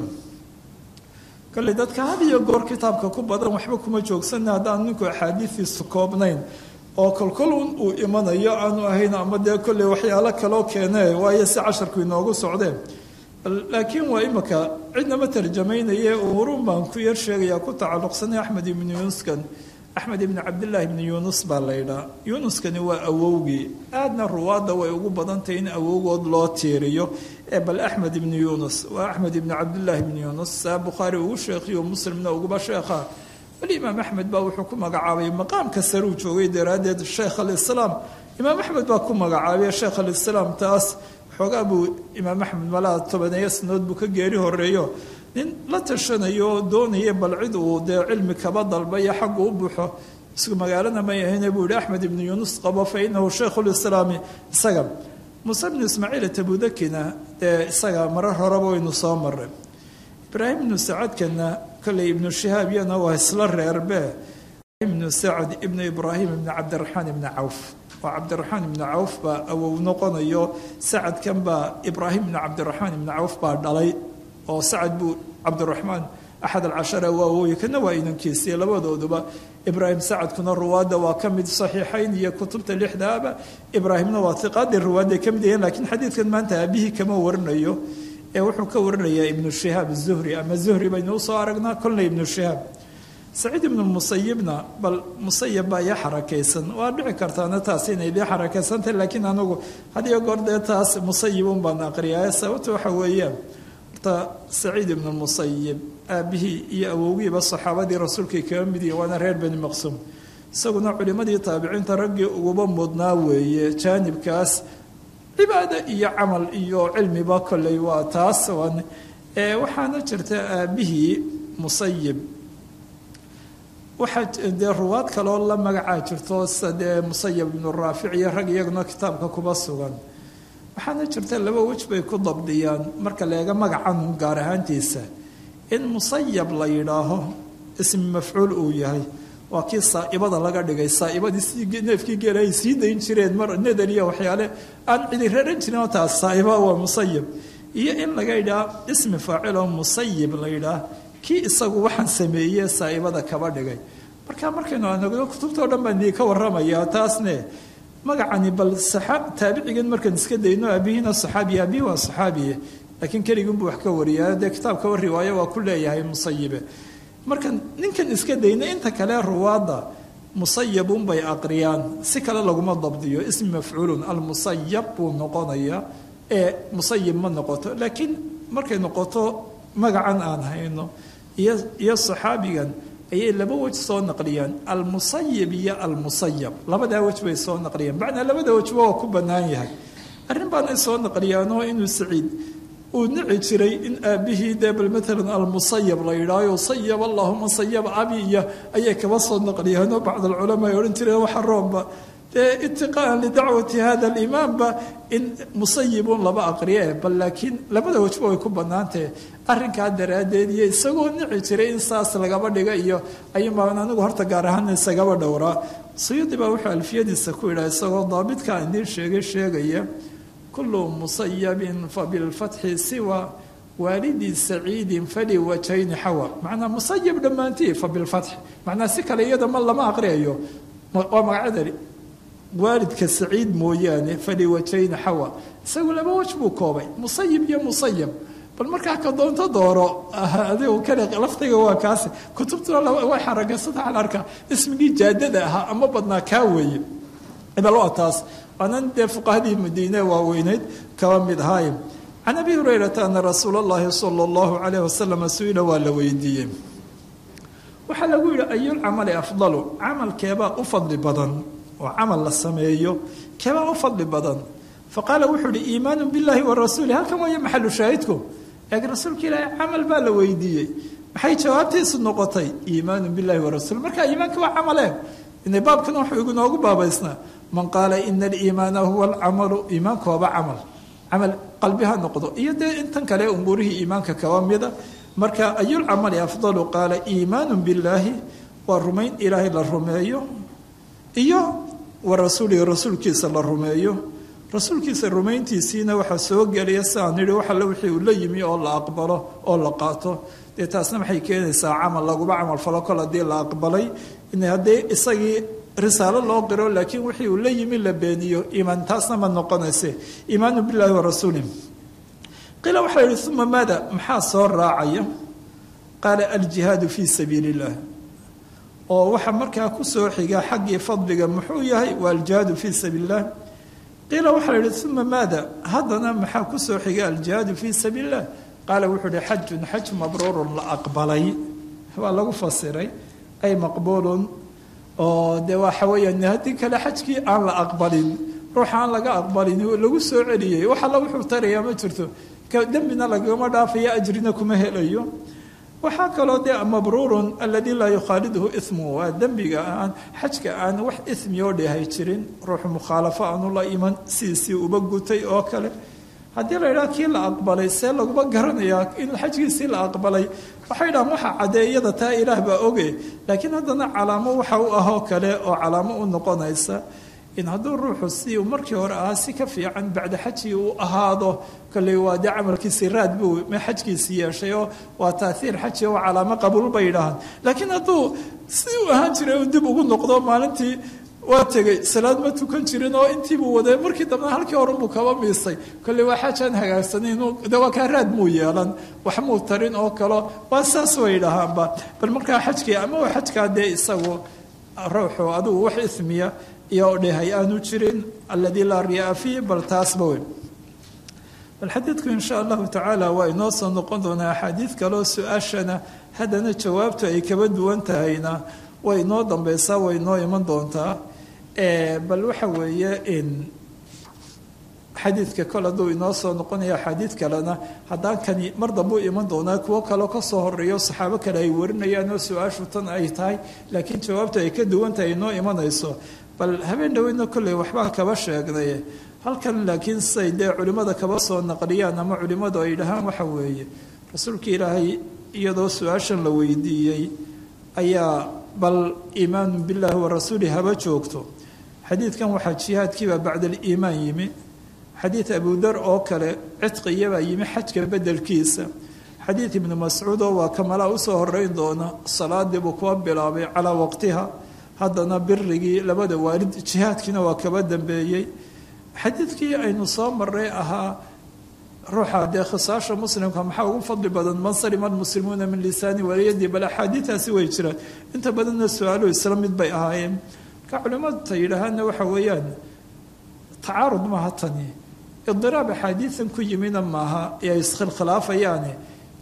kale dadka had iyo goor kitaabka ku badan waxba kuma joogsana haddaan ninku axaadiidiisu koobnayn oo kolkolun uu imanayo aanu ahayn ama dee kolley waxyaalo kaloo keene waayo si casharku inoogu socdeen laakiin waa imika cidnama tarjamaynaye umuruun baan ku yar sheegayaa ku tacalluqsanay axmed ibnu yuunuskan axmed ibni cabdillaahi ibni yuunus baa laydhaa yuunuskani waa awowgii aadna ruwaadda way ugu badantahay in awowgood loo tiiriyo ee bal axmed ibni yuunus waa axmed ibni cabdillaahi ibni yuunus saa bukhaari ugu sheekhiyo muslimna uguba sheekha bal imaam axmed baa wuxuu ku magacaabay maqaamka saruu joogay daraaddeed sheekh alislaam imaam axmed baa ku magacaabay sheekh alislaam taas xoogaa buu imaam axmed malaa tobaneeyo sanood buu ka geeri horeeyo nin la tashanayo oo doonaya bal cid uu dee cilmi kaba dalbayo xaggu u buuxo isku magaalana may ahayne buu yihi axmed ibnu yuunus qabo fa inahu shaykhulislaami isaga muuse bnu ismaaciil tabudakina dee isaga marar horeba waynu soo maray ibraahim ibnu sacadkana kolley ibnu shihaab iyana waa isla reerbe ibnu sacd ibnu ibraahim ibnu cabdiraxmaan ibni cawf oo cabdiraxmaan ibni cawf baa awow noqonayo sacadkan baa ibraahim ibnu cabdiraxmaan ibni cawf baa dhalay oo sacad buu cabdiraxmaan axad alcashara waa awooye kana waa inankiisiiyo labadooduba ibraahim sacadkuna ruwaadda waa ka mid saxiixayn iyo kutubta lixdaaba ibraahimna waa iqaadii ruwaadday ka mid yahiin lakiin xadiidkan maanta aabihii kama warinayo ee wuxuu ka warinayaa ibnu shihaab zuhri ama zuhri baynu usoo aragnaa kolna ibnu shihaab saciid ibnu musayibna bal musayib baa ii xarakaysan waa dhici kartaana taas inay dii xarakaysantahy laakiin anagu hadiyo goor dee taas musayibun baan aqriyaa sababta waxa weeyaan horta saciid ibnu musayib aabihii iyo awowgiiba saxaabadii rasuulkay kaga mid yihin waana reer beni maqsuum isaguna culimadii taabiciinta raggii uguba mudnaa weeye jaanibkaas cibaado iyo camal iyo cilmiba kolley waa taas waxaana jirta aabihii musayib waxaa dee ruwaad kaloo la magacaa jirto sida dee musayib ibnu raafic iyo rag iyaguna kitaabka kuba sugan waxaana jirta laba wej bay ku dabdiyaan marka leega magacan gaar ahaantiisa in musayab la yidhaaho ismi mafcuul uu yahay waa kii saa'ibada laga dhigay saa'ibadii si neefkii geela ay sii dayn jireen mar nadar iyo waxyaale aan cidi raran jirin oo taas saa'iba waa musayib iyo in laga yidhaha ismi faacil oo musayib la yidhaah kii isagu waxaan sameeye saa'ibada kaba dhigay marka markaynu anagno kutubtao dhan baan idinka warramayaa taasne magacani bal taabicigan markaan iska dayno aabihiina saxaabiye aabihi waa saxaabiye laakiin keliginbuu wax ka wariyaa dee kitaabkaba riwaayo waa ku leeyahay musayibe markan ninkan iska dayna inta kale ruwaadda musayabunbay aqriyaan si kale laguma dabdiyo ismi mafcuulun almusayab buu noqonayaa ee musayib ma noqoto laakiin markay noqoto magacan aan hayno iyo saxaabigan ayay laba wej soo naqliyaan almusayib iyo almusayab labadaa wej bay soo naqliyaan macnaa labada wejba waa ku bannaan yahay arrin baan ay soo naqliyaanoo inuu saciid uu nici jiray in aabihii dee bal maalan almusayab la yidhaayo sayab allahuma sayab abi iyo ayay kaba soo naqliyaanoo bacd alculamaa ay odhan jireen waxa roomba dee itiqaan lidacwati hada alimaamba in musayibun laba aqriye bal laakiin labada wejba way ku bannaantahe arrinkaa daraaddeed iyo isagoo nici jiray in saas lagaba dhiga iyo ayuunbaan anigu horta gaar ahaan isagaba dhowraa sayudi baa wuxuu alfiyadiisa ku yidhaha isagoo daabitkaa idiin sheegay sheegaya kullu musayabin fabilfatxi siwa waalidi saciidin fali wajhayni xawa macnaa musayab dhammaantii fabilfatxi macnaa si kale iyada ma lama aqriyayo waa magacadani waalidka saciid mooyaane fali wajhayni xawa isagu laba wej buu koobay musayib iyo musayab bal markaa ka doonto dooro adigu kale laftayga waa kaasi kutubtuna way xaragasada aan arkaa ismigii jaadada ahaa ama badnaa kaa weeye bal waa taas waanan dee fuqahadii madiine waaweyneyd kaba mid ahaay can abi hurayrata ana rasuula allahi sala allahu calayh wasalam su-ila waa la weydiiyey waxaa lagu yidhi ayulcamali afdalu camalkeebaa u fadli badan oo camal la sameeyo keebaa u fadli badan faqaala wuxuu ihi iimaanu billahi wa rasuuli halkan waaya maxalu shaahidku laakiin rasuulka ilaahay camal baa la weydiiyey maxay jawaabtiisu noqotay iimaanu billahi wa rasuuli marka iimaanka waa camaleen ina baabkan wuxuu igunoogu baabaysnaa man qaala ina aliimaana huwa alcamalu iimaanku waaba camal camal qalbi ha noqdo iyo dee intan kale umuurihii iimaanka kaba mida marka ayulcamali afdalu qaala iimaanu billaahi waa rumayn ilaahay la rumeeyo iyo wa rasuulihi rasuulkiisa la rumeeyo rasuulkiisa rumayntiisiina waxaa soo gelaya siaan nidhi wax alle wixii uu la yimi oo la aqbalo oo la qaato dee taasna maxay keenaysaa camal laguba camal falo kol haddii la aqbalay in haddii isagii risaalo loo qiro laakiin wixii uu la yimi la beeniyo iimaan taasna ma noqonayse iimaanu billahi wa rasuulih qiila waxaa yihi uma maada maxaa soo raacaya qaala aljihaadu fii sabiili illah oo waxaa markaa kusoo xiga xaggii fadliga muxuu yahay waa aljihaadu fii sabiili illah qiila waxaa la yihi uma maada haddana maxaa kusoo xiga aljihaadu fii sabiili illah qaala wuxuu ihi xajun xaj mabruurun la aqbalay waa lagu fasiray ay maqbuulun oo dee waxa weeyaan haddii kale xajkii aan la aqbalin ruuxa aan laga aqbalin lagu soo celiyey wax alla wuxuu tarayaa ma jirto dembina lagama dhaafayo ajrina kuma helayo waxaa kaloo dee mabruurun aladii laa yukhaaliduhu ismu waa dembiga aan xajka aan wax ismi oo dhehay jirin ruuxu mukhaalafo aanu la iman sidiisii uba gutay oo kale haddii la yidhaha kii la aqbalay see laguma garanayaa in xajkiisii la aqbalay waxay dhahaan waxa cadeeyada taa ilaah baa oge laakiin haddana calaamo waxa u ahoo kale oo calaamo u noqonaysa in hadduu ruuxu si uu markii hore ahaa si ka fiican bacda xajii uu ahaado kolley waa dee camalkiisii raad buu xajkiisii yeeshay oo waa taaiir xaji oo calaamo qabuul bay yidhaahaan laakiin hadduu si uu ahaan jiray uu dib ugu noqdo maalintii waa tegey salaad ma tukan jirin oo intiibuu waday markii dambena halkii horenbuu kaba miisay kolley waa xaajaan hagaagsanin de waa kaa raad muu yeelan wax muu tarin oo kalo waa saas way dhahaanba bal markaa xajkii ama xajkaa dee isagu ruuxu adigu wax ismiya iyo dhehay aanu jirin aladii laa riyaa fiih bal taasba weyn bal xadiidku insha allahu tacaala waa inoo soo noqon doonaa axaadiid kaleo su-aashana haddana jawaabtu ay kaba duwan tahayna way inoo dambeysaa way inoo iman doontaa bal waxa weeye in xadiidka kol hadduu inoo soo noqonaya axaadiid kalena haddaan kani mar dambuu iman doonaa kuwo kaleo kasoo horeeyo saxaabo kale ay warinayaan oo su-aashu tan ay tahay laakiin jawaabtu ay ka duwan tahay inoo imanayso bal habeen dhoweyna kolley waxbaan kaba sheegnay halkan laakiin siay dee culimmada kaba soo naqliyaan ama culimmadu ay dhahaan waxa weeye rasuulka ilaahay iyadoo su-aashan la weydiiyey ayaa bal iimaanu billaahi wa rasuuli haba joogto xadiidkan waxaa jihaadkiibaa bacda aliimaan yimi xadiid abudar oo kale cidqiyabaa yimi xajka bedelkiisa xadiid ibnu mascuud oo waa kamalaa usoo horeyn doona salaadii buu kuwa bilaabay calaa waqtiha haddana birigii labada waalid jihaadkiina waa kaba dambeeyey xadiidkii aynu soo maray ahaa ruuxa dee khisaasha muslimka maxaa ugu fadli badan man salima almuslimuuna min lisaani waliyadii bal axaadiidaasi way jiraan inta badanna su-aaluhu isla mid bay ahaayeen marka culimmadu ta yidhaahaana waxa weeyaan tacaarud maaha tani idiraab axaadiidan ku yimina maaha ee iskhilkhilaafayaane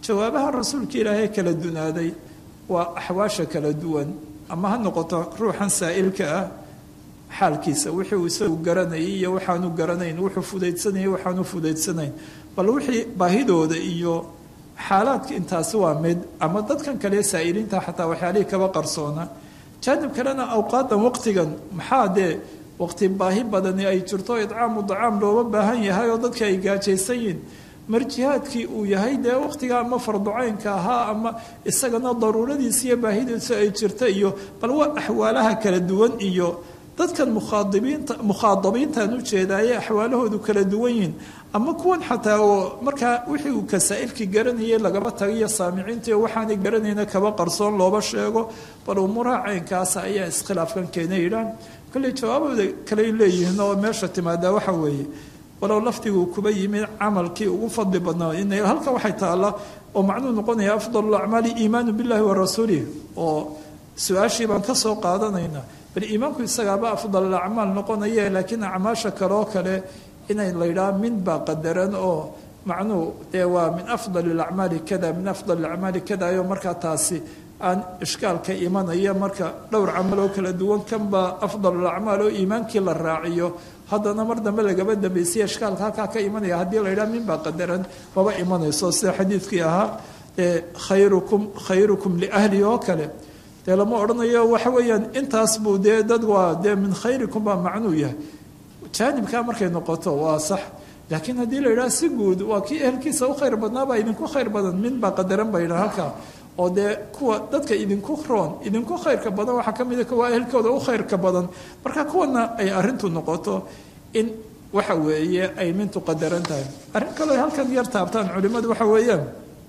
jawaabaha rasuulka ilaahay kala dunaaday waa axwaasha kala duwan ama ha noqoto ruuxan saa'ilka ah xaalkiisa wixii uu isagu garanayay iyo waxaanu garanayn wuxuu fudaydsanayay waxaanu fudaydsanayn bal wixii baahidooda iyo xaalaadka intaasi waa mid ama dadkan kale saa'iliinta xataa waxyaalihii kaba qarsoona jaanib kalena awqaadan waqtigan maxaa dee waqti baahi badani ay jirto idcaamu dacaam looga baahan yahay oo dadka ay gaajaysan yihin marjihaadkii uu yahay dee waqtiga ama farducaynka ahaa ama isagana daruuradiisa iyo baahidiisa ay jirta iyo bal waa axwaalaha kala duwan iyo dadkan mukhaadibiinta mukhaadabiintaan ujeedaaye axwaalahoodu kala duwan yihin ama kuwan xataa oo markaa wixii uu kasaa'ilkii garanayay lagaba tagayo saamiciintii waxaanay garanayna kaba qarsoon looba sheego bal umuuraha caynkaasa ayaa iskhilaafkan keena yidhaan kolley jawaabooda kaley leeyihiin oo meesha timaadaa waxa weeye walow lafdiguu kuba yimid camalkii ugu fadli badnaa in halkan waxay taalla oo macnuu noqonaya afdal acmaali iimaanu billahi wa rasuulih oo su-aashii baan ka soo qaadanaynaa bal iimaanku isagaaba afdal acmaal noqonaya laakiin acmaasha kaleoo kale inay laydhaha min baa qadaran oo macnuu dee waa min afdal acmaali kada min afdal acmaali kada ayo markaa taasi aan ishkaalka imanaya marka dhowr camal oo kala duwan kanbaa afdal acmaal oo iimaankii la raaciyo haddana mar dambe lagaba dambaysiya ishkaalka halkaa ka imanaya haddii la yidhaha min baa qadaran maba imanayso sida xadiidkii ahaa ee khayrukum khayrukum liahli oo kale dee lama odhanayo waxa weeyaan intaas buu dee dad waa dee min khayrikum baa macnuu yahay jaanibkaa markay noqoto waa sax laakiin haddii la yidhaha si guud waa kii ehelkiisa u khayr badnaabaa idinku khayr badan min baa qadaran ba yidhaha halkaa oo dee kuwa dadka idinku roon idinku khayrka badan waxaa ka mida kuwa ehelkooda u khayrka badan marka kuwana ay arintu noqoto in waxa weeye ay mintu qadaran tahay arrin kaleo halkan yar taabtaan culimmadu waxa weeyaan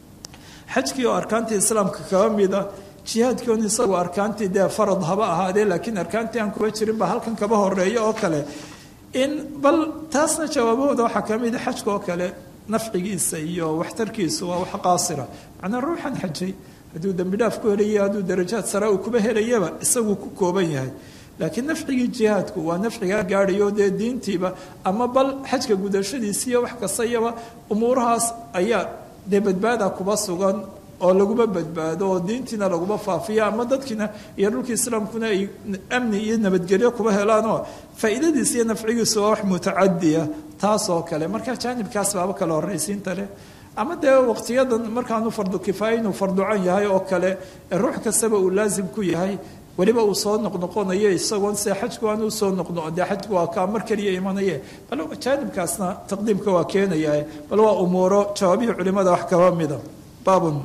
xajkii oo arkaantii islaamka kaba mida jihaadkii on isagu arkaantii dee farad haba ahaadee laakiin arkaantii aan kuba jirin baa halkan kaba horeeya oo kale in bal taasna jawaabahooda waxaa ka mida xajka oo kale nafcigiisa iyo waxtarkiisu waa wax qaasira macnaa ruuxan xajay hadduu dembi dhaaf ku helaya hadduu darajaad sare uu kuba helayaba isaguu ku kooban yahay laakiin nafcigii jihaadku waa nafcigaa gaadhayo dee diintiiba ama bal xajka gudashadiisiiyo wax kastayaba umuurahaas ayaa dee badbaada kuba sugan oo laguma badbaado oo diintiina laguma faafiyo ama dadkiina iyo dhulkii islaamkuna ay amni iyo nabadgelyo kuba helaanoo faa'iidadiisa iyo nafcigiisu waa wax mutacadiya taas oo kale marka jaanibkaas baaba kale horraysiinta leh ama dee waqtiyadan markaanu fardu kifaaya inuu farducan yahay oo kale ruux kastaba uu laasim ku yahay weliba uu soo noqnoqonayo isagoon se xajku aan usoo noqno dee xajku waa kaa mar keliya imanaye bal jaanibkaasna taqdiimka waa keenaya bal waa umuuro jawaabihii culimada wax kaba mida baabun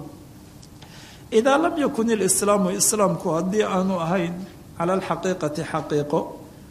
idaa lam yakun ilislaamu islaamku haddii aanu ahayn cala alxaqiiqati xaqiiqo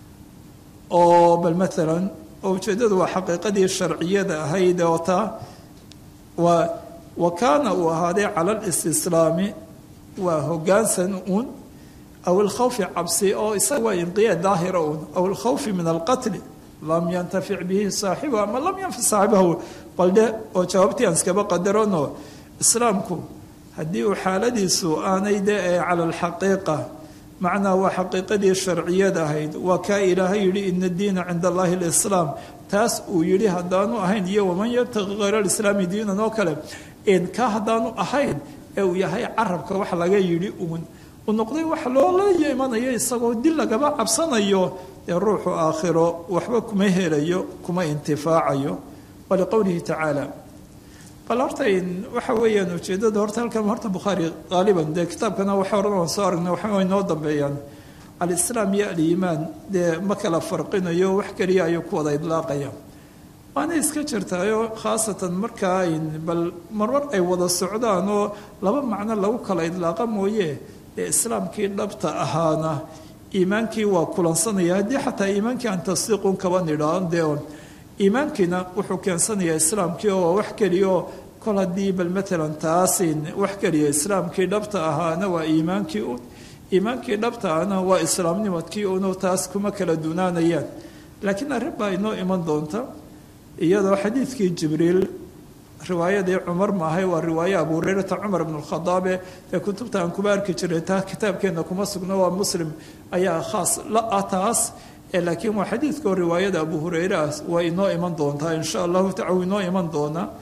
oo bal maalan oo ujeeddadu waa xaqiiqadii sharciyada ahayd oo taa waa wa kaana uu ahaaday cala alistislaami waa hogaansan uun aw alkhawfi cabsi oo isaga waa inqiyaad daahira uun aw alkhawfi min alqatli lam yantafic bihi saaxibuhu ama lam yanfic saaxibahu baldhe oo jawaabtii aan iskaba qadarano islaamku haddii uu xaaladiisu aanay de ee cala alxaqiiqa macnaa waa xaqiiqadii sharciyad ahayd waa kaa ilaahay yidhi ina diina cinda allahi alislaam taas uu yidhi haddaanu ahayn iyo waman yabtaqi hayra alislaami diinan oo kale kaa haddaanu ahayn ee uu yahay carabka wax laga yidhi uun uu noqday wax loola imanayo isagoo dil lagaba cabsanayo dee ruuxu aakhiro waxba kuma helayo kuma intifaacayo waliqowlihi tacaala bal horta waxa weeyaan ujeeddada horta halkan horta bukhaari qaaliban dee kitaabkana waxa horan aan soo aragnay waxa inoo dambeeyaan alislaam iyo aliimaan dee ma kala farqinayo wax keliya ayuu ku wada idlaaqaya waana iska jirtaayo khaasatan markaa bal marmar ay wada socdaan oo laba macno lagu kala idlaaqa mooye ee islaamkii dhabta ahaana iimaankii waa kulansanaya haddii xataa iimaankii aan tasdiiqun kaba nidhaan dee iimaankiina wuxuu keensanayaa islaamkii oo wax keliya oo kol haddii bal maalan taasin wax keliya islaamkii dhabta ahaana waa iimaankii un iimaankii dhabta ahna waa islaamnimadkii unoo taas kuma kala dunaanayaan laakiin arrin baa inoo iman doonta iyadoo xadiidkii jibriil riwaayadii cumar maahay waa riwaaye abu hurayrata cumar bn lkhadaabe ee kutubta aan kuba arki jiray taa kitaabkeenna kuma sugno waa muslim ayaa khaas la ah taas laakiin waa xadiidkao riwaayada abu hureyre ah waa inoo iman doontaa insha allahu taala inoo iman doonaa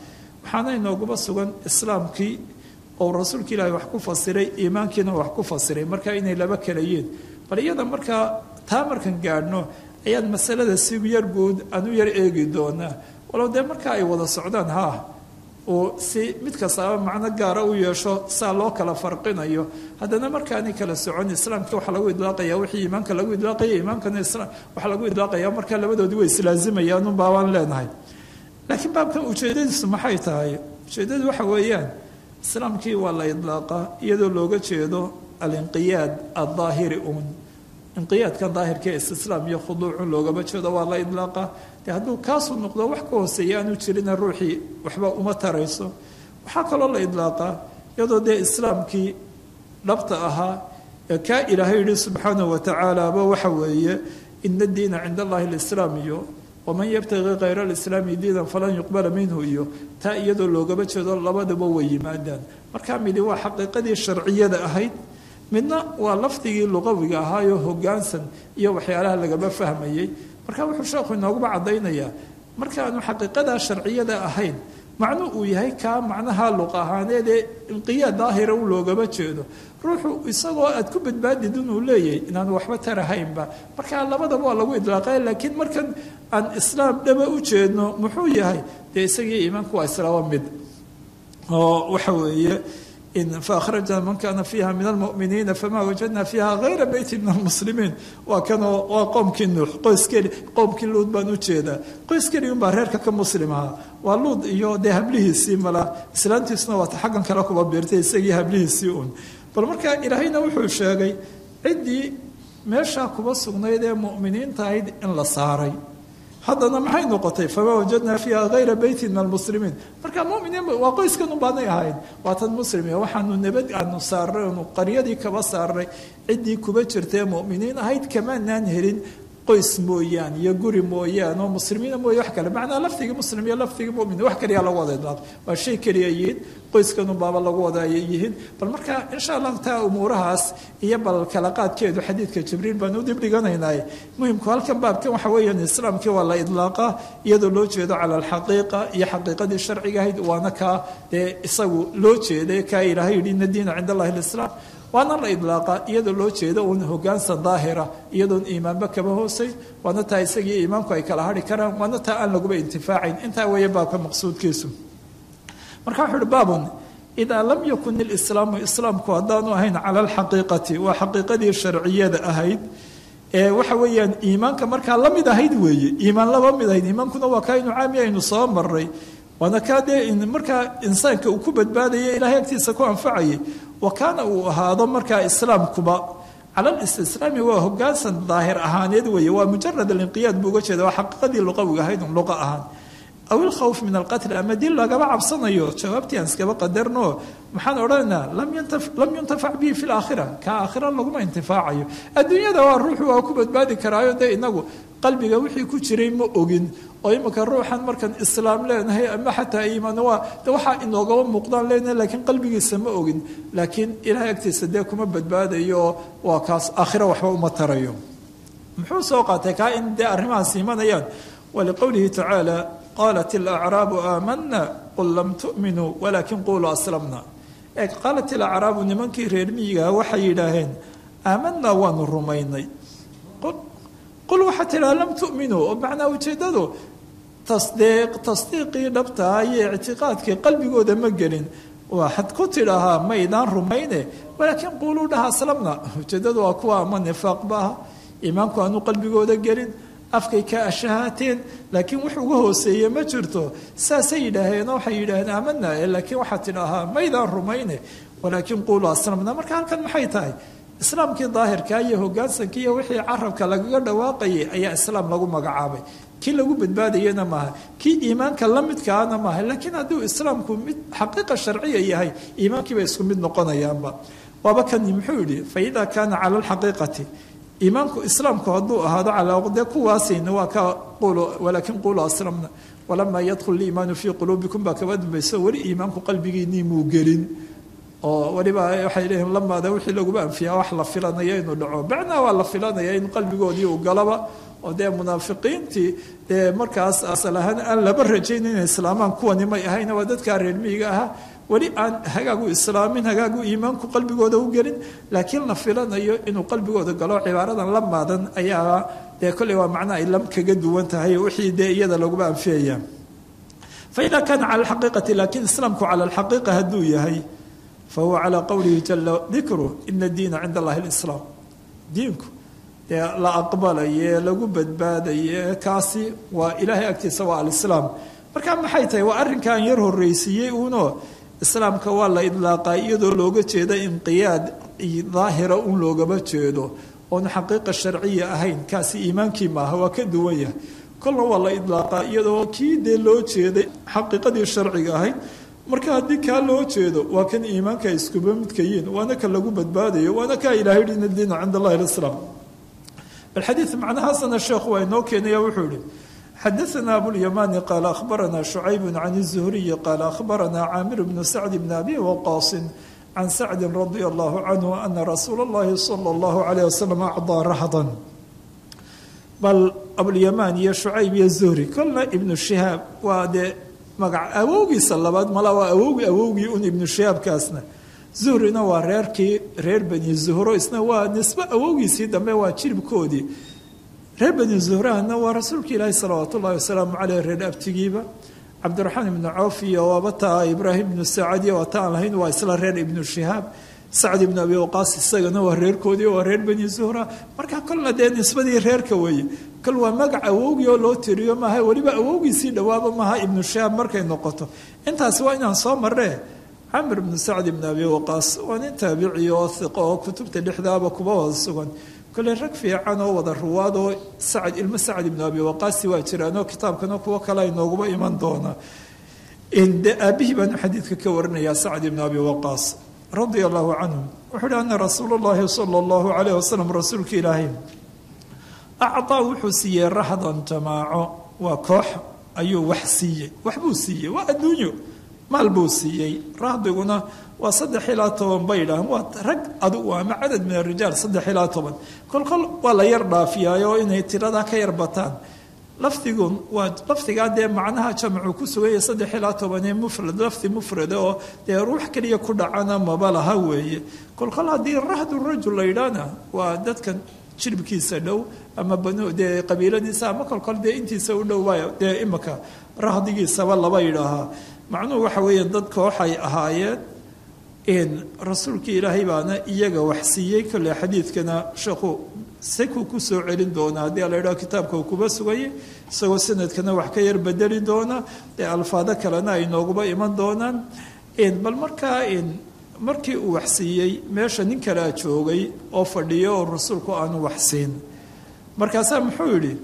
waxaana inooguba sugan islaamkii oo rasuulka ilaahay wax ku fasiray iimaankiina wax ku fasiray marka inay laba kalayiin bal iyada markaa taa markan gaadhno ayaan masalada si yar guud aan u yar eegi doonaa walow dee marka ay wada socdaan haa uu si mid kastaaba macno gaara u yeesho saa loo kala farqinayo haddana markaani kala socon islaamka waxaa lagu idlaaqaya wixii iimaanka lagu idlaaqaya iimaankana islaam waxaa lagu idlaaqaya markaa labadoodii way islaazimayaan unbaa baan leenahay laakiin baabkan ujeedadiisu maxay tahay ujeedadu waxa weeyaan islaamkii waa la idlaaqaa iyadoo looga jeedo alinqiyaad addaahiri uun inqiyaadkan daahirka ee istislaam iyo khuduucun loogama jeedo waa la idlaaqaa dee hadduu kaasuu noqdo wax ka hooseeya aanu jirina ruuxii waxba uma tarayso waxaa kaloo la idlaaqaa iyadoo dee islaamkii dhabta ahaa ee kaa ilaahay yihi subxaanahu watacaalaaba waxa weeye ina diina cinda allahi alislaam iyo waman yabtaqii kayra alislaami diinan falan yuqbala minhu iyo taa iyadoo loogama jeedo labadaba way yimaadaan markaa midi waa xaqiiqadii sharciyada ahayd midna waa lafdigii luqawiga ahaayoo hogaansan iyo waxyaalaha lagama fahmayey marka wuxuu sheekhu inooguba caddaynayaa markaanu xaqiiqadaa sharciyada ahayn macnu uu yahay kaa macnaha luq ahaaneed ee inqiyaad daahira u loogama jeedo ruuxu isagoo aad ku badbaadid inuu leeyahay inaan waxba tarahaynba markaa labadaba waa lagu idlaaqay laakiin markan aan islaam dhaba u jeedno muxuu yahay dee isagii iimaanku waa islaaba mid oo waxa weeye faakhrajna man kana fiiha min almuminiina fama wajadna fiiha hayra beyti min almuslimiin waa kanoo waa qoomkii nuux qoys keli qoomkii luud baan u jeedaa qoys keli unbaa reerka ka muslim ahaa waa luud iyo dee hablihiisii mala islaantiisuna waata xaggan kale kuba biirtay isagii hablihiisii un bal markaa ilaahayna wuxuu sheegay ciddii meeshaa kuba sugnayd ee mu'miniinta ahayd in la saaray haddana maxay noqotay famaa wajadnaa fiiha hayra beyti min almuslimiin marka muminiin waa qoyskan unbaanay ahayd waa tan muslim waxaanu nabad aanu saarnay oonu qaryadii kaba saarnay ciddii kuba jirtae muminiin ahayd kamaanaan helin qoys mooyaan iyo guri mooyaan oo muslimiina mooye wax kale macnaa lafdigii muslim iyo lafdigii mumin wax kaliya lagu wada idlaaq waa shay keliya yihiin qoyskan unbaaba lagu wada yihiin bal marka insha allahu taa umuurahaas iyo bal kala qaadkeedu xadiidka jibriil baan u dibdhiganaynaay muhimku halkan baabkan waxa weeyaan islaamkii waa la idlaaqa iyadoo loo jeedo cala alxaqiiqa iyo xaqiiqadii sharciga ahayd waana kaa dee isagu loo jeeday kaa ilaahay yidhi ina diina cinda allahi alislaam waana la idlaaqa iyadoo loo jeedo uun hogaansan daahira iyadoon iimaanba kaba hoosay waana taa isagii iimaanku ay kala hari karaan waana taa aan laguba intifaacayn intaa weeye baabka maqsuudkiisu marka wuxu uhi baabun idaa lam yakun ilislaamu islaamku haddaanu ahayn cala alxaqiiqati waa xaqiiqadii sharciyada ahayd ee waxa weeyaan iimaanka markaa la mid ahayd weeye iimaan laba mid ahayd iimaankuna waa kaa inu caami aynu soo maray waana kaa dee markaa insaanka uu ku badbaadaya ilahay agtiisa ku anfacayay wa kaana uu ahaado markaa islaamkuba cala listislaami waa hogaansan daahir ahaaneed weeye waa mujarad alinqiyaad buu uga jeeda waa xaqiiqadii luqawiga ahayd un luqa ahaan aw ilkhawf min alqatl ama dil lagaba cabsanayo jawaabtii aan iskaba qadarno maxaan odhanaynaa lam yuntafac bihi fi laakhira ka aakhira laguma intifaacayo adduunyada waa ruuxu waa ku badbaadi karaayo dee inagu qalbiga wixii ku jiray ma ogin oo imika ruuxan markaan islaam leenahay ama xataa iimaan waa de waxaa inoogaba muuqdaan leenahay laakiin qalbigiisa ma ogin laakiin ilahay agtiisa dee kuma badbaadayo waa kaas aakhira waxba uma tarayo muxuu soo qaatay kaa in dee arrimahaas imanayaan waliqowlihi tacaala qaalat alacraabu aamana qul lam tu'minuu walaakin quluu aslamna ee qaalat alacraabu nimankii reer miyigaa waxay yidhaaheen aamanaa waanu rumaynay qul waxaa tidhaha lam tu'minuu oo macnaa ujeeddadu tasdiiq tasdiiqii dhabtaa iyo ictiqaadkii qalbigooda ma gelin waxaad ku tidhaahaa maydaan rumayne walaakiin quuluu dhaha aslamna ujeeddadu waa kuwa ama nifaaqba ah iimaanku aanu qalbigooda gelin afkay ka ashahaateen laakiin wax uga hooseeye ma jirto saasay yidhaaheen waxay yidhaaheen aamanaa laakiin waxaad tidhaahaa maydaan rumayne walaakiin quuluu aslamna marka halkan maxay tahay islaamkii daahirkaa iyo hogaansankii iyo wixii carabka lagaga dhawaaqayay ayaa islaam lagu magacaabay kii lagu badbaadayana maaha kii iimaanka la midkaana maaha laakiin hadduu islaamku mid xaqiiqa sharciya yahay iimaankiiba isku mid noqonayaanba waaba kani muxuu yidhi fa idaa kaana cala alxaqiiqati iimaanku islaamku hadduu ahaado calaa dee kuwaasayna waa ka qulu walaakin qulu aslamna walamaa yadkhul liimaanu fii quluubikum baa kaba dambayso weli iimaanku qalbigiinii muu gelin oo weliba waxay leeyihin lamaada wixii laguba anfiyaa wax la filanaya inuu dhaco bacnaa waa la filanaya in qalbigoodii uu galaba oo dee munaafiqiintii dee markaas asal ahaan aan laba rajaynin inay islaamaan kuwani may ahayna waa dadkaa reer miyiga ahaa weli aan hagaagu islaamin hagaagu iimaanku qalbigooda u gelin laakiin la filanayo inuu qalbigooda galo cibaaradan la maadan ayaa dee kolley waa macno ay lam kaga duwan tahay wixii dee iyada laguba anfiyaya faida kaana cala alxaqiiqati laakiin islaamku cala alxaqiiqa hadduu yahay fahuwa calaa qowlihi jala dikru ina diina cinda allahi lislaam diinku dee la aqbalaye lagu badbaadaye kaasi waa ilaahay agtiisa waa alislaam marka maxay tahay waa arrinkan yar horreysiiyey uuno islaamka waa la idlaaqaa iyadoo looga jeeda inqiyaad daahira un loogama jeedo oon xaqiiqa sharciya ahayn kaasi iimaankii maaha waa ka duwan yahay kolna waa la idlaaqaa iyadoo kii dee loo jeeday xaqiiqadii sharciga ahayd marka haddii kaa loo jeedo waa kan iimaanka iskuba midka yiin waana ka lagu badbaadayo waana kaa ilahay hi ina diina cinda allahi lislaam balxadiid macnahaasana sheekhu waa inoo keenaya wuxuu yihi xadaثna abوlyamani qaala akhbarana شhucayb can الزhriyi qaala akhbarana caamir bnu sacd bn abi waqaasi can sacdi radi allahu canhu ana rasuula اllahi salى اllahu عalيه wasalam acdaa rahdan bal abulyamaan iyo shucayb iyo zuhri kolna ibnu shihaab waa dee magac awowgiisa labaad mala waa awowgi awowgii un ibnu shihaabkaasna zuhrina waa reerkii reer bani zuhro isna waa nisbe awowgiisii dambe waa jiribkoodii reer bani zuhrahna waa rasuulka ilaahi salawaat ullahi wasalaamu caleyh reer abtigiiba cabdiraxmaan ibnu cawf iyo waabata ibraahim ibnu sacadiy waata aan lahayn waa isla reer ibnu shihaab sacd ibnu abi waqaas isagana waa reerkoodii waa reer bani zuhra marka kolna dee nisbadii reerka weeye kol waa magac awowgii oo loo tiriyo maaha weliba awowgiisii dhawaaba maaha ibnu shihaab markay noqoto intaasi waa inaan soo marree camr ibnu sacd ibnu abi waqaas waa nin taabici oo hiqo oo kutubta dhexdaaba kuba wada sugan kole rag fiican oo wada ruwaad oo sacd ilmo sacd ibnu abi waqaasi waa jiraanoo kitaabkana kuwo kale ay nooguba iman doonaa de aabihii baanu xadiidka ka warinayaa sacd ibnu abi waqaas radia allahu canhu wuxuu uhi ana rasuul llahi sala allahu calayh wasalam rasuulka ilaahay acdaa wuxuu siiyey rahdan jamaaco waa koox ayuu wax siiyey waxbuu siiyey waa adduunyo maal buu siiyey rahdiguna waa saddex ilaa toban bay idhaaheen waa rag adugu ama cadad min arijaal saddex ilaa toban kolkol waa la yar dhaafiyaayo inay tiradaa ka yar bataan lafdigun waa lafdigaa dee macnaha jamcu ku suganya saddex ilaa tobanee mufrad lafdi mufrada oo dee ruux keliya ku dhacana maba laha weeye kolkol haddii rahdu rajul la yidhaahna waa dadkan jiribkiisa dhow ama banu dee qabiiladiisa ama kolkol dee intiisa u dhow waay dee imika rahdigiisaba laba yidhaahaa macnuhu waxa weeye dad kooxay ahaayeen rasuulkii ilaahay baana iyaga wax siiyey kolle xadiidkana sheekhu sekuu kusoo celin doona haddii la yidhaho kitaabka uu kuba sugayay isagoo sanadkana wax ka yar bedeli doona dee alfaado kalena ay nooguba iman doonaan bal markaa markii uu wax siiyey meesha nin kalea joogay oo fadhiyo oo rasuulku aanu wax siin markaasaa muxuu yidhi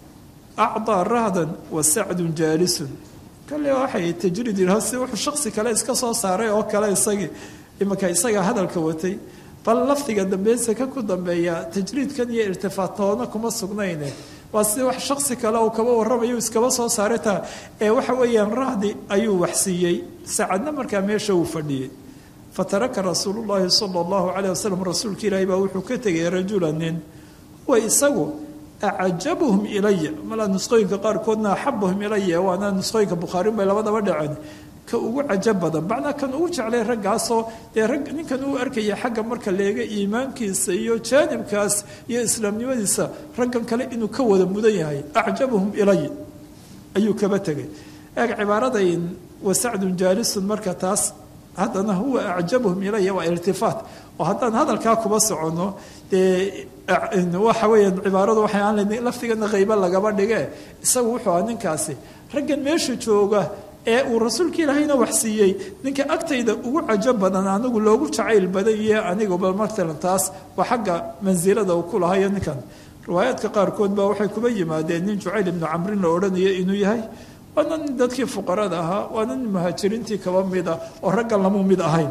acdaa rahdan wa sacdun jaalisun kale waxay tajriid yidhaho si wuxuu shaksi kale iska soo saaray oo kale isagii imanka isaga hadalka watay bal lafdiga dambeynsa ka ku dambeeya tajriidkan iyo irtifaatoona kuma sugnayne waa si wax shaksi kale uu kaba warramayo iskaba soo saaray taa ee waxa weeyaan rahdi ayuu wax siiyey saacadna markaa meesha uu fadhiyey fataraka rasuulu llaahi sala allahu caleyh wasalam rasuulka ilaahi baa wuxuu ka tegay rajula nin huwa isagu acajabuhum ilaya malaa nusqooyinka qaarkoodna axabuhum ilaya waana nusqooyinka bukhaariun bay labadaba dhaceen ka ugu cajab badan macnaa kan ugu jeclay raggaasoo dee rag ninkan uu arkaya xagga marka leega iimaankiisa iyo jaanibkaas iyo islaamnimadiisa raggan kale inuu ka wada mudan yahay acjabuhum ilay ayuu kaba tegay eeg cibaaraday wasacdun jaalisun marka taas haddana huwa acjabuhum ilaya waa irtifaat oo haddaan hadalkaa kuba soconno dee waxa weeyaan cibaaradu waxay aan leyn laftigana qaybo lagaba dhige isagu wuxuu aha ninkaasi raggan meesha jooga ee uu rasuulka ilaahayna wax siiyey ninka agtayda ugu cajab badan anigu loogu jacayl badan iyo aniguba matalan taas waa xagga mansilada uu ku lahayo ninkan riwaayaadka qaarkood baa waxay kuba yimaadeen nin jucayl ibnu camrin la odhanayo inuu yahay waana nin dadkii fuqarada ahaa waana nin muhaajiriintii kaba mid ah oo raggan lamu mid ahayn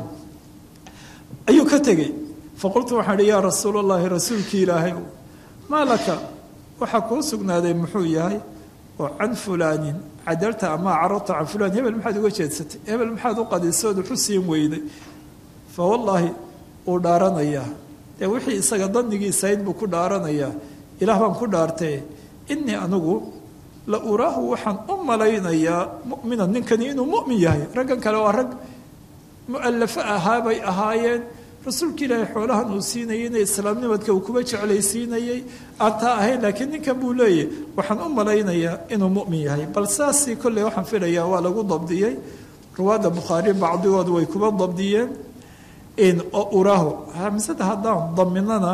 ayuu ka tegey faqultu waxaan ihi yaa rasuul allahi rasuulkii ilaahay maa laka waxaa kuu sugnaaday muxuu yahay oo can fulaanin cadalta ama carabta can fulaan hebel maxaad uga jeedsatay hebel maxaad u qadisood wuxu siin weyday fa wallaahi uu dhaaranayaa dee wixii isaga dandigiisayd buu ku dhaaranayaa ilaah baan ku dhaartee innii anigu la uraahu waxaan u malaynayaa mu'minan ninkani inuu mu'min yahay raggan kale waa rag mu'allafo ahaa bay ahaayeen rasuulka ilaahay xoolahan uu siinayay inay islaamnimadka uu kuba jeclaysiinayay aan taa ahayn laakiin ninkan buu leeyahy waxaan u malaynayaa inuu mu'min yahay bal saasii kolley waxaan filayaa waa lagu dabdiyey ruwaadda bukhaari bacdigood way kuba dabdiyeen oo uraahu hamsada haddaan daminana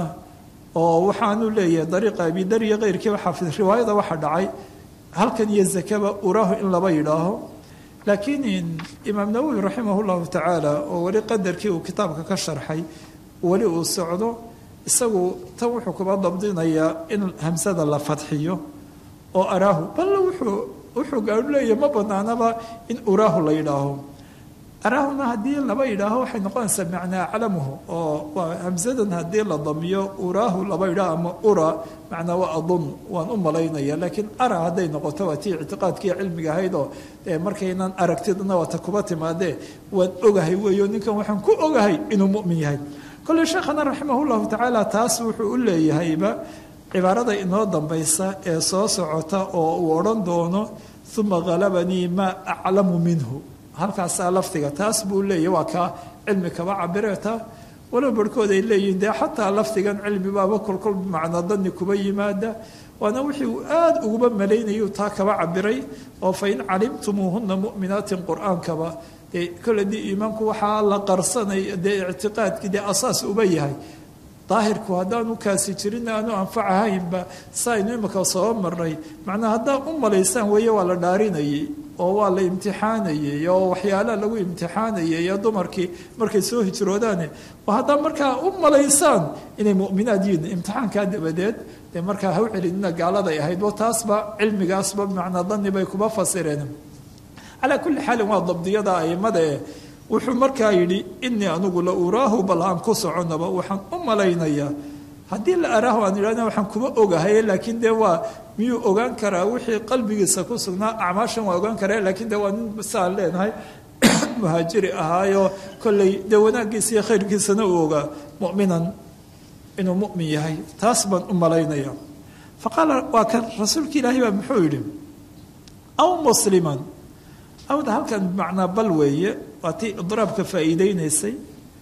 oo waxaanu leeyahay dariiqa abidar iyo keyrkiiba xaafid riwaayada waxa dhacay halkan iyo zakaba uraahu in laba yidhaaho laakiin imaam nawowi raximah llahu tacaala oo weli qadarkii uu kitaabka ka sharxay weli uu socdo isagu tan wuxuu kuba dabdinayaa in hamsada la fadxiyo oo araahu bal wuxuu wuxuu gaau leeyahy ma banaanaba in uraahu la yidhaaho araahuna haddii laba yidhaaho waxay noqonaysaa macnaa aclamuhu oo waa hamsadan haddii la damiyo uraahu laba yidhaaho ama ura macnaa waa adun waan u malaynaya laakiin ara hadday noqoto waa tii ictiqaadkii cilmiga ahayd oo markaynan aragtidna waata kuba timaadee waan ogahay weeyo ninkan waxaan ku ogahay inuu mu'min yahay kolley sheekhana raximah llahu tacaala taas wuxuu u leeyahayba cibaarada inoo dambaysa ee soo socota oo uu odhan doono uma halabanii maa aclamu minhu halkaasaa lafdiga taas buu leeyahy waa kaa cilmi kaba cabireeta walow barhkood ay leeyihiin dee xataa lafdigan cilmi baaba kolkol bimacnaa dani kuba yimaada waana wixii uu aada uguba malaynayay taa kaba cabiray oo fa in calimtumuuhuna mu'minaatin qur-aankaba dee kole dii iimaanku waxaa la qarsanay dee ictiqaadkii dee asaas uba yahay daahirku haddaanu kaasi jirin aanu anfacahaynba sa aynu imika soo maray macnaa haddaa u malaysaan weeye waa la dhaarinayay oo waa la imtixaanayay oo waxyaalaha lagu imtixaanayay ee dumarkii markay soo hijroodaane oo haddaa markaa u malaysaan inay mu'minaad yihiin imtixaankaa dabadeed dee markaa ha u celinina gaaladay ahayd oo taasba cilmigaasba macnaa dani bay kuba fasireen calaa kulli xaalin waa dabdiyada aimadae wuxuu markaa yidhi inii anigu la uraahu bal aan ku soconaba waxaan u malaynayaa haddii la araahu aan idhahna waxaan kuma ogahay laakiin dee waa miyuu ogaan karaa wixii qalbigiisa ku sugnaa acmaashan waa ogaan karaa laakiin dee waa nin saan leenahay muhaajiri ahaayo kolley dee wanaaggiisa iyo khayrkiisana uu ogaa mu'minan inuu mu'min yahay taas baan u malaynaya fa qaala waa kan rasuulka ilaahay baa muxuu yidhi aw musliman awda halkan bimacnaa bal weeye waa tii idraabka faa'iideynaysay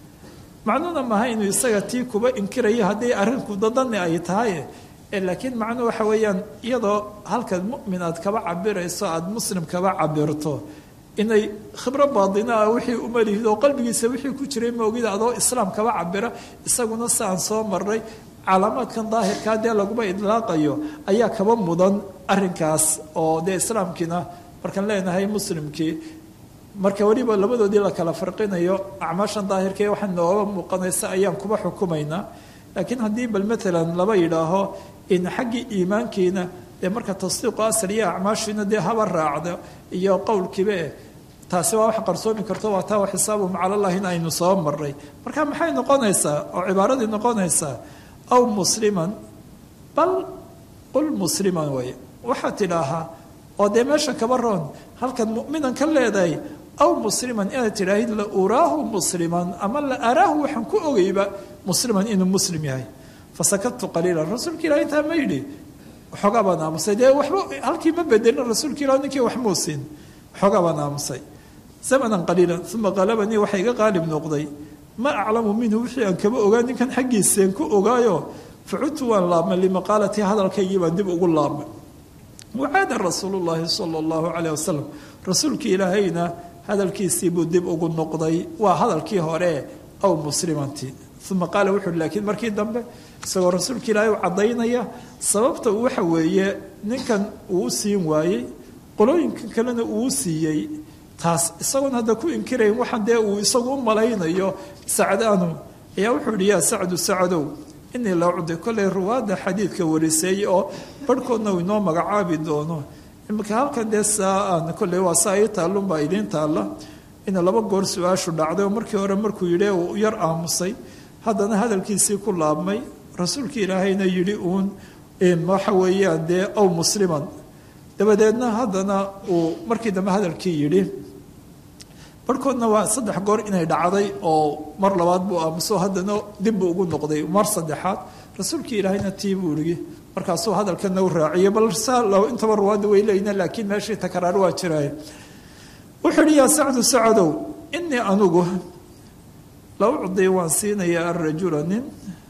macnuuna maaha inuu isaga tii kuba inkirayo haddii arrinku dadani ay tahay laakiin macnuu waxa weeyaan iyadoo halkan mu'min aad kaba cabirayso aada muslim kaba cabirto inay khibro baadina ah wixii umalihid oo qalbigiisa wixii ku jiray maogida adoo islaam kaba cabira isaguna si aan soo maray calaamaadkan daahirkaa dee laguma idlaaqayo ayaa kaba mudan arrinkaas oo dee islaamkiina markaan leenahay muslimkii marka weliba labadoodii la kala farqinayo acmaashan daahirka ee waxaa nooga muuqanaysa ayaan kuba xukumaynaa laakiin haddii bal maalan laba yidhaaho in xaggii iimaankiina dee marka tasdiiqu asal iyo acmaashiina dee haba raacdo iyo qowlkiiba eh taasi waa wax qarsoomi karto waa taa xisaabuhum cala allah in aynu soo maray marka maxay noqonaysaa oo cibaaradii noqonaysaa aw musliman bal qul musliman way waxaad tidhaahaa oo dee meesha kaba roon halkan mu'minan ka leedahay aw musliman inaad tidhaahid la uraahu musliman ama la araahu waxaan ku ogeyba musliman inuu muslim yahay fasakadtu qaliilan rasuulka ilahi intaa ma yidhi waxoogaa baan aamusay dee waxba halkii ma bedelin rasuulka ilah ninkii wax muu siin waxoogaa baan aamusay zamanan qaliilan uma qalabanii waxaa iga qaalib noqday ma aclamu minhu wixii aan kaba ogaa ninkan xaggiiseen ku ogaayo facudtu waan laabmay limaqaalatii hadalkaygii baan dib ugu laabmay wacaada rasuulu llaahi sala allahu calayh wasalam rasuulka ilaahayna hadalkiisii buu dib ugu noqday waa hadalkii hore aw muslimantii uma qaala wuxuuhi laakiin markii dambe isagoo rasuulka ilaahay u caddaynaya sababta waxa weeye ninkan uu u siin waayey qolooyinka kalena uu u siiyey taas isagoon hadda ku inkirayn waxaan dee uu isagu u malaynayo sacdaanu ayaa wuxuu yihi yaa sacdu sacadow inii la cudi kollay ruwaadda xadiidka wariseeyey oo barhkoodna uu inoo magacaabi doono imika halkan dee saa aan kolley waa saa ii taallunbaa idiin taalla ina laba goor su-aashu dhacday oo markii hore markuu yidhi uu yar aamusay haddana hadalkiisii ku laabmay rasuulka ilaahayna yidhi uun waxa weeyaan dee ow musliman dabadeedna haddana uu markii dambe hadalkii yidhi barhkoodna waa saddex goor inay dhacday oo mar labaad buu aamuso haddana dibbu ugu noqday mar saddexaad rasuulkii ilaahayna tii buu igi markaasuu hadalkana u raaciyay bal intaba ruwaadda way leeyina laakiin meeshii takaraar waa jiraaye wuxuu ihi yaa sacdu sacadow inii anugu la ucdi waan siinayaa arajula nin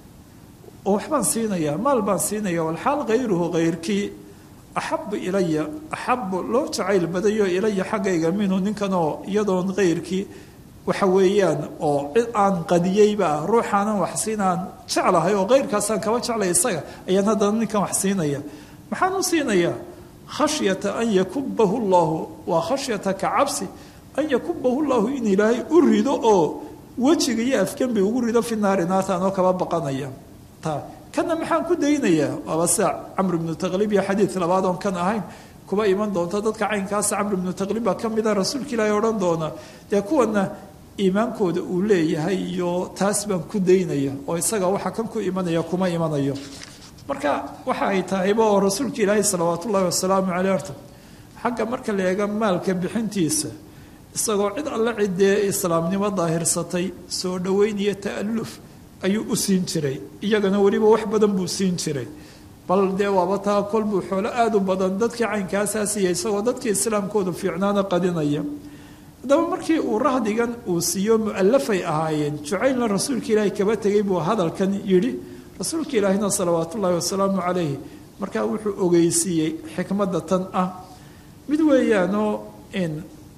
oo waxbaan siinayaa maal baan siinaya walxaal hayruhu hayrkii axabu ilaya axabu loo jacayl badayo ilaya xaggayga minhu ninkanoo iyadoon hayrkii waxa weeyaan oo cid aan qadiyeyba ah ruuxaanan wax siinaan jeclahay oo hayrkaasaan kaba jeclay isaga ayaan haddana ninkan wax siinaya maxaan u siinayaa khashyata an yakubahu llahu waa khashyata ka cabsi an yakubahu llahu in ilaahay u rido oo wejiga iyo afgembi ugu rido fi naari naarta anoo kaba baqanaya ta kana maxaan ku daynayaa waaba sida camr ibnu taqlib iyo xadiid labaad oon kan ahayn kuba iman doonta dadka caynkaasa camr ibnu taqlib baa ka mida rasuulka ilaahay odhan doona dee kuwana iimaankooda uu leeyahay iyo taas baan ku daynaya oo isaga waxa kan ku imanaya kuma imanayo marka waxa ay tahayba oo rasuulka ilaahay salawaat ullahi wasalaamu caleyh horta xagga marka la eega maalka bixintiisa isagoo cid alle ciddee islaamnimo daahirsatay soo dhoweyn iyo ta'aluf ayuu u siin jiray iyagana weliba wax badan buu siin jiray bal dee waaba taa kol buu xoolo aada u badan dadkii caynkaasaa siiya isagoo dadkii islaamkoodu fiicnaana qadinaya haddaba markii uu rahdigan uu siiyo mu'alafay ahaayeen jucaylna rasuulka ilaahay kaba tegay buu hadalkan yidhi rasuulka ilaahina salawaat ullaahi wasalaamu calayhi markaa wuxuu ogeysiiyey xikmadda tan ah mid weeyaanoo in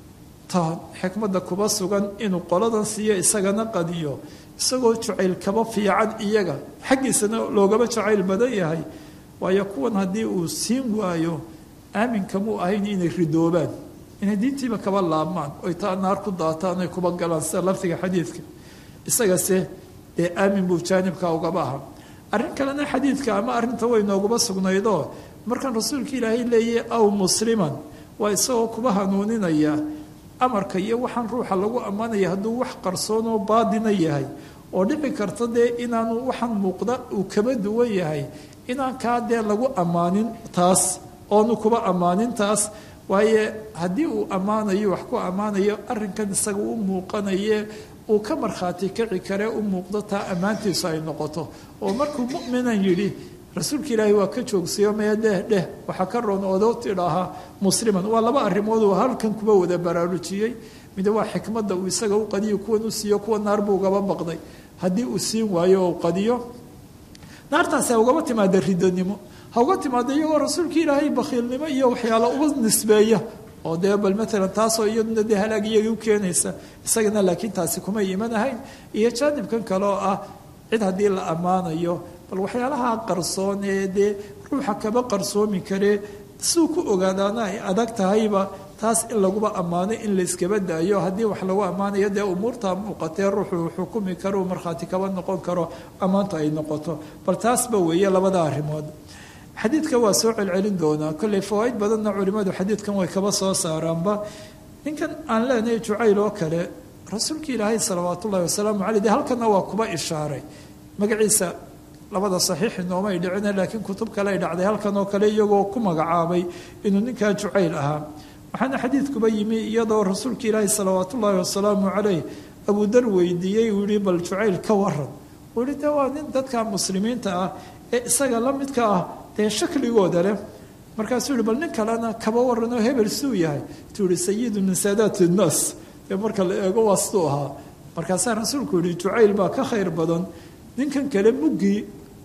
ta xikmadda kuba sugan inuu qoladan siiyo isagana qadiyo isagoo jacayl kaba fiican iyaga xaggiisana loogaba jacayl badan yahay waayo kuwan haddii uu siin waayo aaminkamuu ahayn inay ridoobaan inay diintiiba kaba laabmaan oy taa naar ku daataan oy kuba galaan sida laftiga xadiidka isagase dee aamin buu jaanibka ugaba aha arrin kalena xadiidka ama arrinta way noogaba sugnaydoo markaan rasuulka ilaahay leeyahy aw musliman waa isagoo kuba hanuuninaya amarka iyo waxaan ruuxa lagu ammaanaya hadduu wax qarsoon oo baadina yahay oo dhici karta dee inaanu waxaan muuqda uu kaba duwan yahay inaan kaa dee lagu ammaanin taas oonu kuba ammaanin taas waaye haddii uu ammaanayo wax ku ammaanayo arrinkan isaga u muuqanaye uu ka markhaati kaci karee u muuqdo taa ammaantiisu ay noqoto oo markuu mu'minan yidhi rasuulka ilaahay waa ka joogsayo mee dheh dheh waxaa ka roon oodoo tidhaahaa musliman waa laba arrimood uu halkan kuba wada baraarujiyey mid waa xikmadda uu isaga u qadiyo kuwan u siiyo kuwa naar buu ugaba baqday haddii uu siin waayo oo qadiyo naartaasi ha ugaba timaada ridanimo ha uga timaada iyagoo rasuulka ilaahay bakhiilnimo iyo waxyaalo uba nisbeeya oo dee bal maalan taasoo iyaduna dee halaag iyagii u keenaysa isagana laakiin taasi kumay iman ahayn iyo jaanibkan kale oo ah cid haddii la ammaanayo bal waxyaalaha qarsoon ee dee ruuxa kaba qarsoomi karee suu ku ogaadaana ay adag tahayba taas in laguba ammaano in la iskaba daayo haddii wax lagu ammaanayo dee umuurta muuqatee ruuxuu xukumi karo markhaati kaba noqon karo ammaantu ay noqoto bal taasba weeye labada arrimood xadiidka waa soo celcelin doonaa kolley fawaaid badanna culimmadu xadiidkan way kaba soo saaraanba ninkan aan leenahay jucayl oo kale rasuulka ilaahay salawaat ullahi wasalaamu caleyh dee halkana waa kuba ishaaray magaciisa labada saxiix inoomay dhicine laakiin kutub kale ay dhacday halkan oo kale iyagoo ku magacaabay inuu ninkaa jucayl ahaa waxaana xadiidkuba yimi iyadoo rasuulka ilaahi salawaat ullaahi wasalaamu caleyh abudar weydiiyey uu yihi bal jucayl ka waran uu yihi de waa nin dadka muslimiinta ah ee isaga la midka ah dee shakligooda leh markaasuu yihi bal nin kalena kaba waran oo hebel suu yahay tuu yihi sayidu min saadaat innaas dee marka la eego waa siduu ahaa markaasaa rasuulku yihi jucayl baa ka khayr badan ninkan kale muggii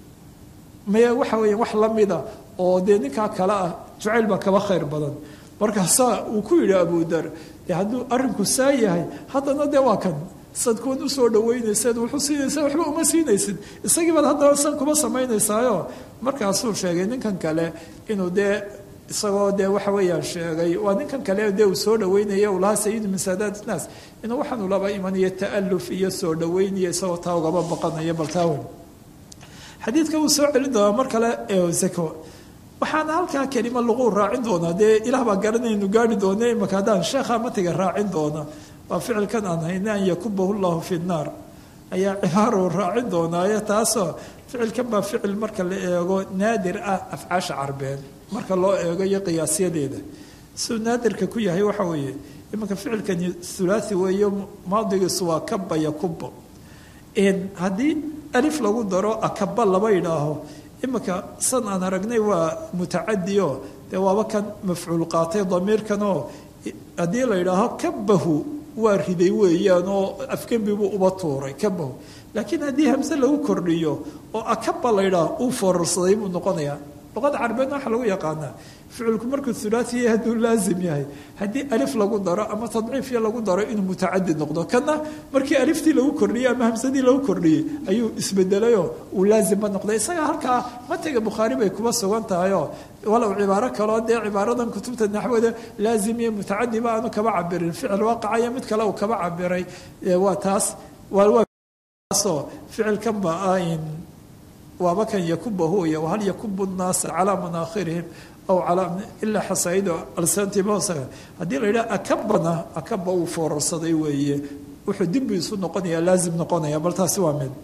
maya waxa weya wax la mida oo dee ninkaa kale ah jucayl baa kaba khayr badan markaasaa uu ku yidhi abudar dee hadduu arrinku saa yahay haddana dee waa kan sad kuwan usoo dhaweynayseed wuxuu siinaysa waxba uma siinaysid isagii baad haddana san kuma samaynaysaayo markaasuu sheegay ninkan kale inuu dee isagoo dee waxa weeyaan sheegay waa ninkan kale dee uu soo dhaweynaya uu lahaa sayidu min saadaat innaas inuu waxaanu laba imanayo ta'aluf iyo soo dhaweynaya isagoo taa ugaba baqanaya bal taawen xadiidka wuu soo celin doonaa mar kale ee zako waxaana halkaa kelima lagu raacin doonaa dee ilaah baa garanaynu gaari doona imaka haddaan sheekha matiga raacin doona waa ficilkan aan hayna an yakubahu llahu fi nnaar ayaa cibaaro raacin doonaayo taasoo ficilkan baa ficil marka la eego naadir ah afcaasha carbeed marka loo eego iyo qiyaasyadeeda siduu naadirka ku yahay waxa weeye imanka ficilkani thulathi weeyo maadigiisu waa kaba yakubo haddii alif lagu daro akaba laba idhaaho imanka san aan aragnay waa mutacadioo dee waaba kan mafcuul qaatay damiirkanoo haddii la yidhaaho kabahu waa riday weeyaan oo afgembibuu uba tuuray kabahu laakiin haddii hamse lagu kordhiyo oo akaba la yidhaaho uu foorarsaday buu noqonayaa luqada carabeedna waxaa lagu yaqaanaa ficilku markuu hulaati yahay hadduu laazim yahay haddii alif lagu daro ama tadciifya lagu daro inuu mutacadi noqdo kana markii aliftii lagu kordhiyey ama hamsadii lagu kordhiyey ayuu isbedelayoo uu laazimba noqday isaga halkaa matiga bukhaari bay kuba sugan tahayoo walow cibaaro kaloo dee cibaaradan kutubta naxwada laazim iyo mutacadiba aanu kaba cabirin ficil waaqacaya mid kale uu kaba cabiray waa taas waasoo ficilkanba ain waaba kan yakubahu iyo wahal yakubu nnaasa calaa manaakhirihim aw calaa ilaa xasaa'ido alsantibosaga haddii la yidhaha akabana akaba uu foorarsaday weeye wuxuu dimbi isu noqonaya laazim noqonaya bal taasi waa mid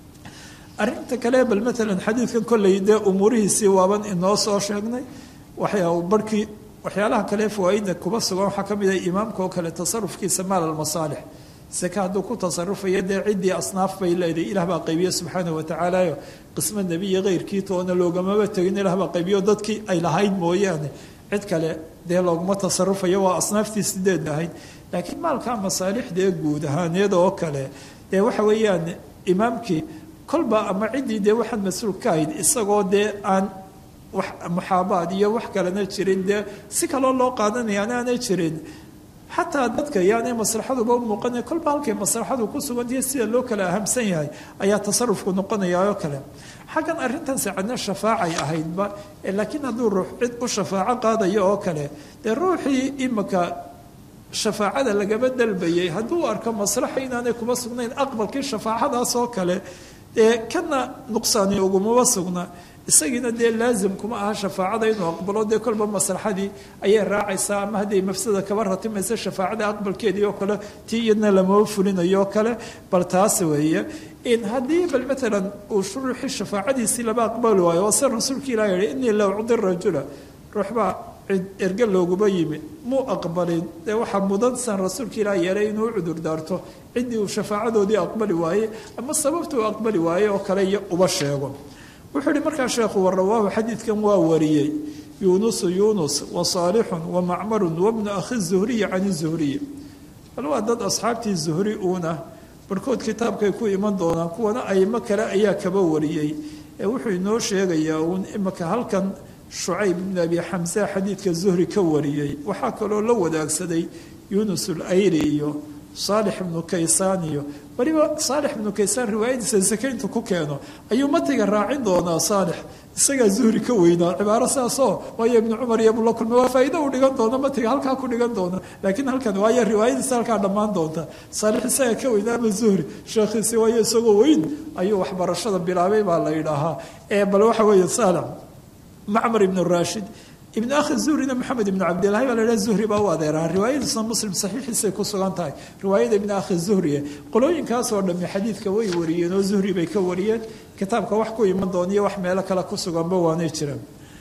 arrinta kale bal maalan xadiidkan kolley dee umuurihiisii waaban inoo soo sheegnay waxyaa barhkii waxyaalaha kale fawaaida kuba sugan waxaa ka mid ah imaamka oo kale tasarufkiisa maal almasaalix seke hadduu ku tasarufayo dee ciddii asnaaf bay leedahay ilaah baa qaybiye subxaanahu watacaalayo qismo nebiya keyrkii toona loogamaba tegin ilaah baa qaybiyo dadkii ay lahayd mooyaane cid kale dee looguma tasarufayo waa asnaaftii sideed ahayd laakiin maalka masaalixdee guud ahaaneed oo kale dee waxa weeyaan imaamkii kolba ama ciddii dee waxaan mas-uul ka ahayd isagoo dee aan wax muxaabaad iyo wax kalena jirin dee si kaloo loo qaadanaya anaanay jirin xataa dadka yaanay maslaxaduba u muuqana kolba halkay maslaxadu ku sugantahiy sida loo kala ahamsan yahay ayaa tasarufku noqonaya oo kale xaggan arrintan sacadna shafaacay ahaydba laakiin hadduu ruux cid u shafaaco qaadayo oo kale dee ruuxii imika shafaacada lagaba dalbayay hadduu arko maslaxa inaanay kuma sugnayn aqbalkii shafaacadaas oo kale dee kana nuqsaani ugumaba sugna isagiina dee laazim kuma aha shafaacada inuu aqbalo dee kolba maslaxadii ayay raacaysaa ama hadday mafsada kaba ratimaysa shafaacada aqbalkeedii oo kale tii iyadna lamaba fulinayo oo kale bal taas weeye in haddii bal maalan uu ruuxii shafaacadiisii lama aqbali waayo waa se rasuulka ilah yihi inii la ucdi rajula ruuxbaa cid erge looguma yimi muu aqbalin dee waxaa mudan san rasuulka ilah yeelay inuu u cudur daarto ciddii uu shafaacadoodii aqbali waaye ama sababta uu aqbali waaye oo kale iyo uba sheego wuxuu yihi markaa sheekhu warawaahu xadiidkan waa wariyey yunusu yunus wa saalixun wa macmarun wabnu akhi zuhriyi can zuhriyi bal waa dad asxaabtii zuhri uuna barhkood kitaabkay ku iman doonaan kuwana aymo kale ayaa kaba wariyey ee wuxuu inoo sheegayaa uun imika halkan shucayb ibn abi xamse xadiidka zuhri ka wariyey waxaa kaloo la wadaagsaday yunus ulayri iyo saalix ibnu kaysaan iyo weliba saalix ibnu kaysaan riwaayadiisa sakayntu ku keeno ayuu matiga raacin doonaa saalix isagaa zuhri ka weynaa cibaaro saasoo waayo ibnu cumar iyo bula kulme waa faa'iido uu dhigan doono matiga halkaa ku dhigan doona laakiin halkan waayo riwaayadiisa halkaa dhammaan doonta saalix isagaa ka weynaa ama zuhri sheekhiisi waayo isagoo weyn ayuu waxbarashada bilaabay baa la yidhaahaa ee bal waxa weeye saalix macmar ibnu raashid ibn akhi zuhrina maxamed ibn cabdillahi baa la idhaha zuhri baa u adeeraha riwaayadiisna muslim saxiixiisay ku sugan tahay riwaayada ibn akhi zuhriye qolooyinkaasoo dhami xadiidka way wariyeen oo zuhri bay ka wariyeen kitaabka wax ku iman doona iyo wax meelo kale ku suganba waanay jiraan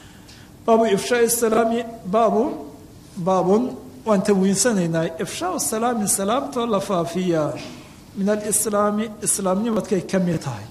baabu ifshaa salaami baabu baabun waan tawiinsanaynaa ifshaau salaami salaamtoo la faafiyaa min alislaami islaamnimadkay ka mid tahay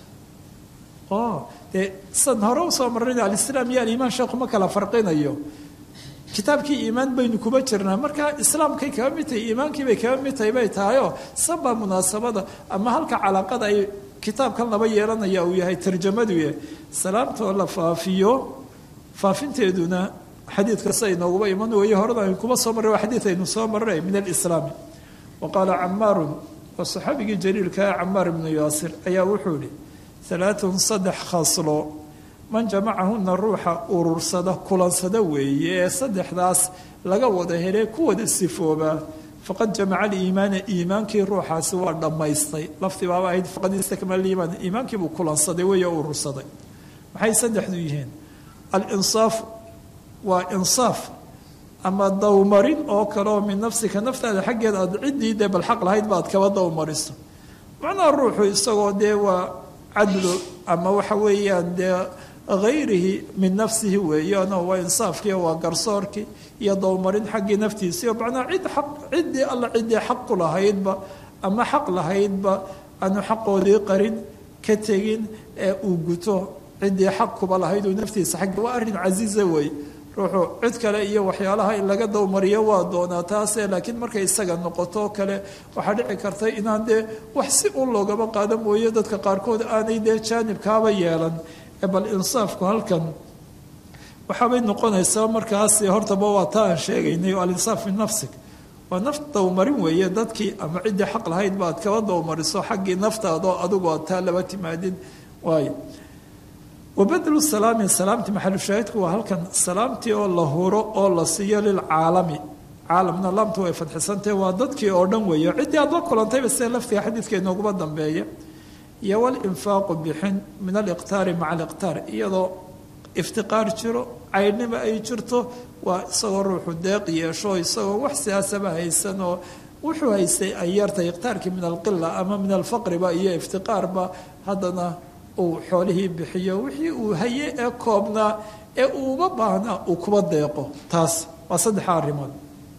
o dee san hore usoo marrayna alislaam iyo aliimaan sheekhu ma kala farqinayo kitaabkii iimaan baynu kuba jirnaa marka islaamkay kaga mid tahay iimaankii bay kaga mid tahay bay tahayoo sabaa munaasabada ama halka calaaqada ay kitaabkan laba yeelanaya uu yahay tarjamaduye salaamtoo la faafiyo faafinteeduna xadiidka sa inooguba iman weeye horena aynu kuba soo marray waa xadiid aynu soo marray min alislaami wa qaala camaarun waa saxaabigii jaliilkaa camaar ibnu yaasir ayaa wuxuu ihi alaaun saddex khaslo man jamacahuna ruuxa urursada kulansada weeye ee saddexdaas laga wada hele ku wada sifoobaa faqad jamaca aliimaana iimaankii ruuxaasi waa dhammaystay lafti baaba ahayd faqad istakmala iimaan iimaankiibuu kulansaday weeye urursaday maxay saddexdu yihiin alinsaafu waa insaaf ama dawmarin oo kaleoo min nafsika naftaada xaggeeda aad ciddii dee bal xaq lahayd ba aad kaba dawmariso macnaha ruuxu isagoo dee waa cadlo ama waxa weeyaan dee hayrihi min nafsihi weeyaanoo waa insaafkii waa garsoorkii iyo dowmarin xaggii naftiisii oo macnaa cid aq ciddii alla ciddii xaq ku lahaydba ama xaq lahaydba aanu xaqoodii qarin ka tegin ee uu guto ciddii xaq kuba lahayd uu naftiisa xaggi waa arrin casiiza wey ruuxu cid kale iyo waxyaalaha in laga dowmariyo waa doonaa taase laakiin markay isaga noqoto kale waxaa dhici karta inaan dee wax si un loogaba qaada mooye dadka qaarkood aanay dee jaanibkaaba yeelan bal insaafku halkan waxaabay noqonaysaa markaas hortaba waa taa aan sheegaynay oo alinsaaf min nafsig waa naf dowmarin weeye dadkii ama ciddii xaq lahayd ba ad kaba dowmariso xaggii naftaadoo adigu aad taa laba timaadin waayo wabadlu salaami salaamtii maxalushaahidku waa halkan salaamtii oo la huro oo la siiyo lilcaalami caalamna laamtu way fadxisantahe waa dadkii oo dhan weeye ciddii aad la kulantayba sida laftiga xadiidka inooguma dambeeya iyo walinfaaqu bixin min aliqtaari maca aliqtaar iyadoo iftiqaar jiro caydhnimo ay jirto waa isagoo ruuxu deeq yeesho isagoo wax siyaasaba haysan oo wuxuu haystay ay yartay iqtaarkii min alqila ama min alfaqriba iyo iftiqaarba haddana uu xoolihii bixiyo wixii uu haye ee koobnaa ee uuba baahnaa uu kuba deeqo taas waa saddexa arrimood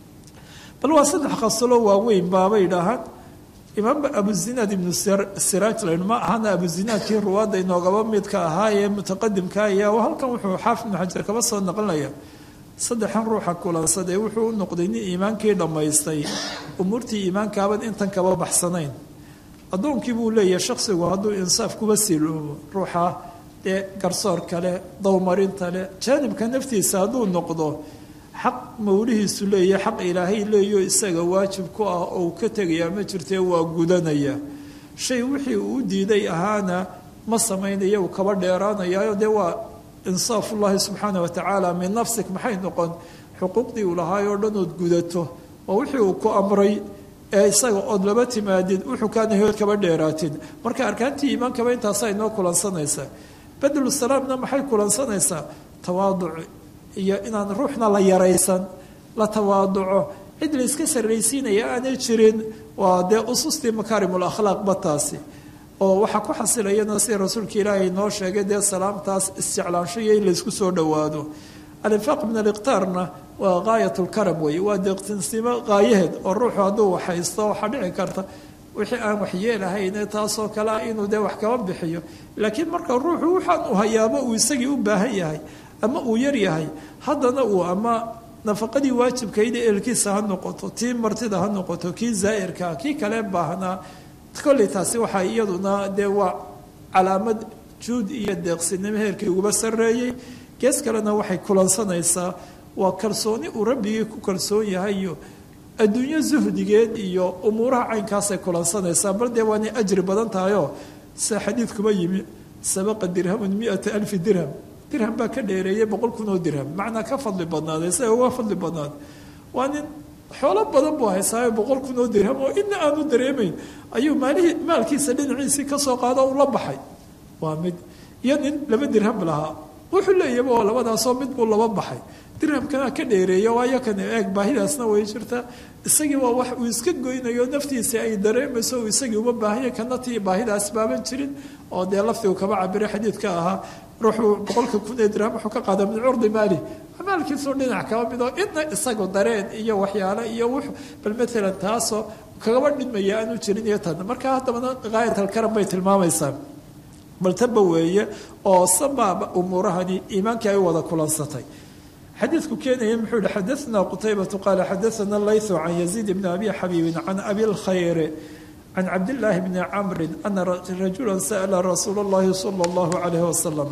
bal waa saddex khasalo waaweyn baabay dhahaan imaam abuzinaad ibnu siraaj layn ma ahana abuzinaadkii ruwaadda inoogaba midka ahaa ee mutaqadimka ayaa halkan wuxuu xaafid ibnu xajar kaba soo naqlinaya saddexan ruuxa kulansadee wuxuu u noqday nin iimaankii dhammaystay umuurtii iimaankaaban intan kaba baxsanayn addoonkii buu leeyahay shaksigu hadduu insaaf kuba siloobo ruuxa dee garsoor kale dowmarinta le jaanibka naftiisa hadduu noqdo xaq mawlihiisu leeyahay xaq ilaahay leeyo isaga waajib ku ah oo uu ka tegayaa ma jirtee waa gudanaya shay wixii uu u diiday ahaana ma samaynaya uu kaba dheeraanayayo dee waa insaafullahi subxaana watacaala min nafsik maxay noqon xuquuqdii uu lahaay oo dhan ood gudato waa wixii uu ku amray ee isaga ood laba timaadid wuxuu kaanahood kaba dheeraatid marka arkaantii iimaankaba intaasaa inoo kulansanaysaa badlu salaamna maxay kulansanaysaa tawaaduc iyo inaan ruuxna la yaraysan la tawaaduco cid la iska sarraysiinaya aanay jirin waa dee usustii makaarimul akhlaaqba taasi oo waxaa ku xasilayana sida rasuulka ilaahay noo sheegay dee salaamtaas isjeclaanshoiyo in laysku soo dhowaado alinfaaq min aliqtaarna waa gaayat lkaram weeye waa deeqtinsimo qaayaheed oo ruuxu hadduu waxhaysto waxaa dhici karta wixii aan waxyeelahayne taasoo kale ah inuu dee wax kaba bixiyo laakiin marka ruuxu waxaan u hayaabo uu isagii u baahan yahay ama uu yar yahay haddana uu ama nafaqadii waajibkayda eelkiisa ha noqoto tii martida ha noqoto kii zaa'irkaa kii kale baahnaa kolley taasi waxaa iyaduna dee waa calaamad juud iyo deeqsinimo heerkii uguba sarreeyey gees kalena waxay kulansanaysaa waa kalsooni uu rabbigii ku kalsoon yahay iyo adduunyo suhdigeed iyo umuuraha caynkaasay kulansanaysaa bal dee waanay ajri badan tahayoo sida xadiidkuba yimi sabaqa dirhamun miata alfi dirham dirham baa ka dheereeyay boqol kun oo dirham macnaa ka fadli badnaaday isaga uga fadli badnaad waa nin xoolo badan buu haysaayo boqol kun oo dirham oo ina aanu dareemayn ayuu maalihii maalkiisa dhinaciisii kasoo qaado ula baxay waa mid iyo nin laba dirham lahaa wuxuu leeyaba oo labadaasoo mid buu laba baxay dirhamkana ka dheereeya waayo kan eeg baahidaasna way jirtaa isagii waa wax uu iska goynayo naftiisa ay dareemayso uu isagii uma baahanya kana tii baahidaas baaban jirin oo dee laftigu kaba cabiray xadiidka ahaa ruuxuu boqolka kun ee dirham wuxuu ka qaada min curdi maali maalkiisuu dhinac kaba mid oo idna isagu dareen iyo waxyaalo iyo w bal maalan taasoo kagaba dhidmaya aanu jirin iyo tan marka haddabana gaayat alkaram bay tilmaamaysaa bal taba weeye oo sabaaba umuurahani iimaankii ay u wada kulansatay xadiidku keenaya muxuu yihi xadaثna qutaybatu qaala xadaثana laythu can yaziid bni abi xabiibin can abi lkhayr can cabdillaahi bni camri ana rajula sa'la rasuul اllahi salى اllahu alayh wasalam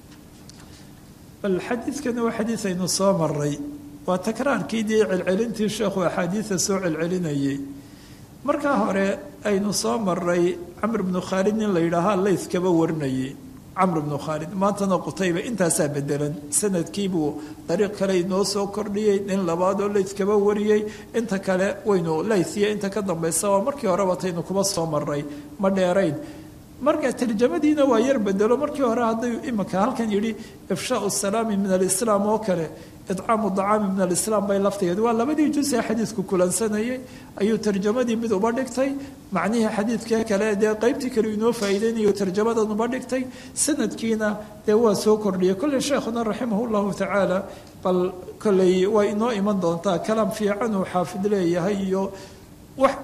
bal xadiidkana waa xadiid aynu soo maray waa takraarkii dee celcelintii sheekhu axaadiida soo celcelinayay markaa hore aynu soo maray camr bnu khaalid nin la yidhaahaa layth kaba warinayay camr bnu khaalid maantana qutayba intaasaa bedelan sanadkiibuu dariiq kale inoo soo kordhiyey nin labaadoo layth kaba wariyey inta kale waynu laythiya inta ka dambaysa waa markii horeba taynu kuba soo maray ma dheerayn marka tarjamadiina waa yar bedelo markii hore hadday imika halkan yidhi ifshaau salaami min alislaam oo kale idcaamu dacaami min alislaam bay laftigeed waa labadii juz ee xadiidku kulansanayay ayuu tarjamadii mid uba dhigtay macnihii xadiidkee kale dee qeybtii kale inoo faa'iideynayo tarjamadan uba dhigtay sanadkiina dee waa soo kordhiyay kolley sheekhuna raximah llahu tacaala bal kolley waa inoo iman doontaa kalaam fiican uu xaafid leeyahay iyo wax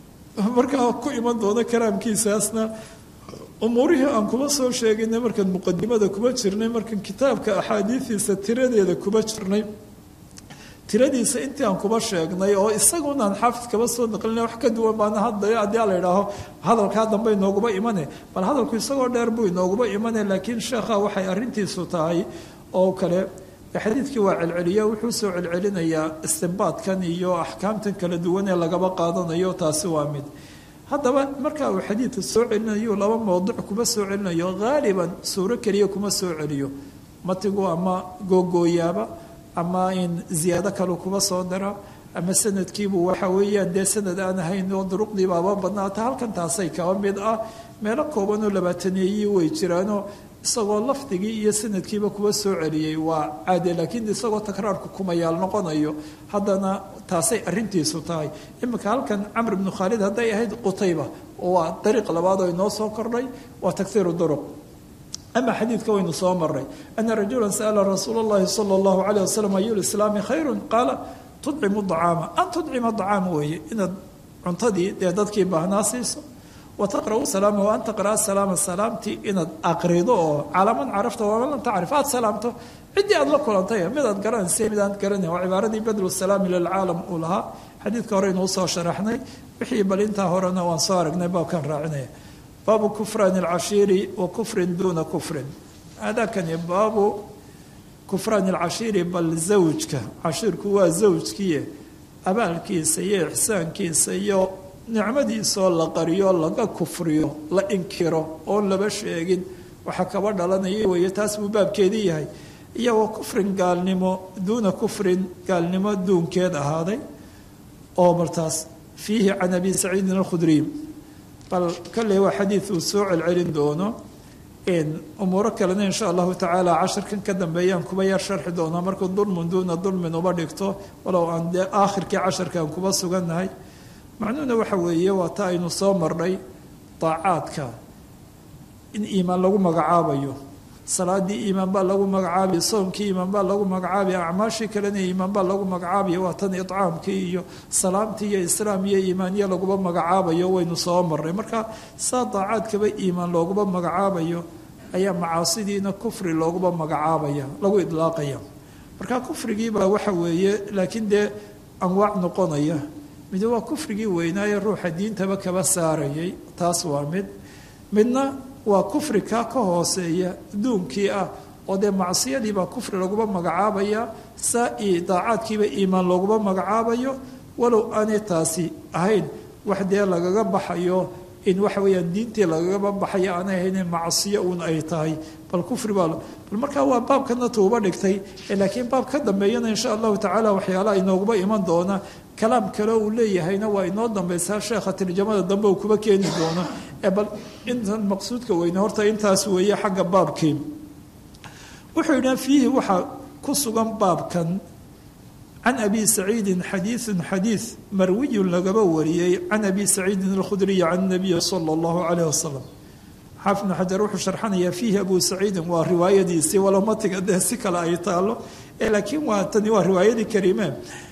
markaa ku iman doono kalaamkiisaasna umuurihii aan kuma soo sheeginay markaan muqadimada kuma jirnay markaan kitaabka axaadiidiisa tiradeeda kuma jirnay tiradiisa intii aan kuba sheegnay oo isagunaan xaafid kaba soo naqlinay wax ka duwan baana hadda haddii la idhaaho hadalkaa dambe inooguba imane bal hadalku isagoo dheer buu inooguba imane laakiin sheekha waxay arrintiisu tahay oo kale xadiidkii waa celceliya wuxuu soo celcelinayaa istinbaadkan iyo axkaamtan kala duwan ee lagaba qaadanayo taasi waa mid haddaba marka uu xadiidka soo celinayo laba mowduc kuma soo celinayo haaliban suuro keliya kuma soo celiyo matigu ama googooyaaba ama in ziyaado kalu kuba soo dara ama sanadkiibu waxa weeyaan dee sanad aan ahayn oo duruqdiibaaba badnaata halkan taasay kaba mid ah meelo kooban oo labaataneeyii way jiraanoo isagoo lafdigii iyo sanadkiiba kuba soo celiyey waa caade laakiin isagoo takraarku kumayaal noqonayo haddana taasay arintiisu tahay iminka halkan camr bnu khaalid hadday ahayd qutayba waa dariiq labaad oo inoo soo kordhay waa takhiiru duruq ama xadiidka waynu soo maray ana rajula sa'ala rasuula اllahi salى اllahu alayh wasalam ayu lislaami khayru qaala tudcimu dacaama an tudcima dacaama weeye inaad cuntadii dee dadkii baahnaa siiso wataqra'u salaama wa an taqra'a salaama salaamtii inaad aqrido oo calaa man carafta waman lam tacrif aad salaamto ciddii aad la kulantay midaad garanaysa mid aan garanayn waa cibaaradii badlu salaami lilcaalam uu lahaa xadiidka hore inuu soo sharaxnay wixii bal intaa horena waan soo aragnay baabkan raacinaya baabu kufraan alcashiiri wa kufrin duuna kufrin hadakani baabu kufraan alcashiiri bal zawjka cashiirku waa zawjkiiye abaalkiisa iyo ixsaankiisa iyo nicmadiisoo la qariyo laga kufriyo la inkiro oon laba sheegin waxaa kaba dhalanaya weeye taas buu baabkeedii yahay iyo wa kufrin gaalnimo duuna kufrin gaalnimo duunkeed ahaaday oo martaas fiihi can abi saciidin alkhudriy bal kolley waa xadiid uu soo celcelin doono umuuro kalena insha allahu tacaala casharkan ka dambeeyaan kuba yar sharxi doonaa markuu dulmun duuna dulmin uba dhigto walow aan dee aakhirkii casharkaan kuba sugannahay macnuhuna waxa weeye waa ta aynu soo marnay daacaadka in iimaan lagu magacaabayo salaadii iimaan baa lagu magacaabiya soomkii iimaan baa lagu magacaabaya acmaashii kalena iimaan baa lagu magacaabaya waa tan icaamkii iyo salaamtii iyo islaam iyo iimaaniya laguba magacaabayo waynu soo marnay marka saa daacaadkaba iimaan looguba magacaabayo ayaa macaasidiina kufri looguba magacaabaya lagu idlaaqaya marka kufrigiibaa waxa weeye laakiin dee anwaac noqonaya mid waa kufrigii weynaaye ruuxa diintaba kaba saarayay taas waa mid midna waa kufri kaa ka hooseeya duunkii ah oo dee macsiyadiibaa kufri laguba magacaabaya saa daacaadkiiba iimaan looguba magacaabayo walow aanay taasi ahayn wax dee lagaga baxayo in waxa weeyaan diintii lagagaba baxayo aanay ahayn macsiyo uun ay tahay bal kufri baa bal markaa waa baabkana tuuba dhigtay laakiin baab ka dambeeyana insha allahu tacaala waxyaalaha inooguba iman doona kalaam kale uu leeyahayna waa inoo dambaysaa sheekha tarjamada dambe uu kuba keeni doono ee bal intan maqsuudka weyne horta intaas weeye xagga baabkii wuxuu yidhaha fiihi waxaa ku sugan baabkan can abi saciidin xadiiثun xadiiث marwiyun lagaba wariyey can abi saciidin alkhudriyi can nabiyi sala اllahu calayh wasalam xaafid bnu xajar wuxuu sharxanayaa fiihi abu saciidin waa riwaayadiisii walow matiga dee si kale ay taalo laakiin waa tani waa riwaayadii kariime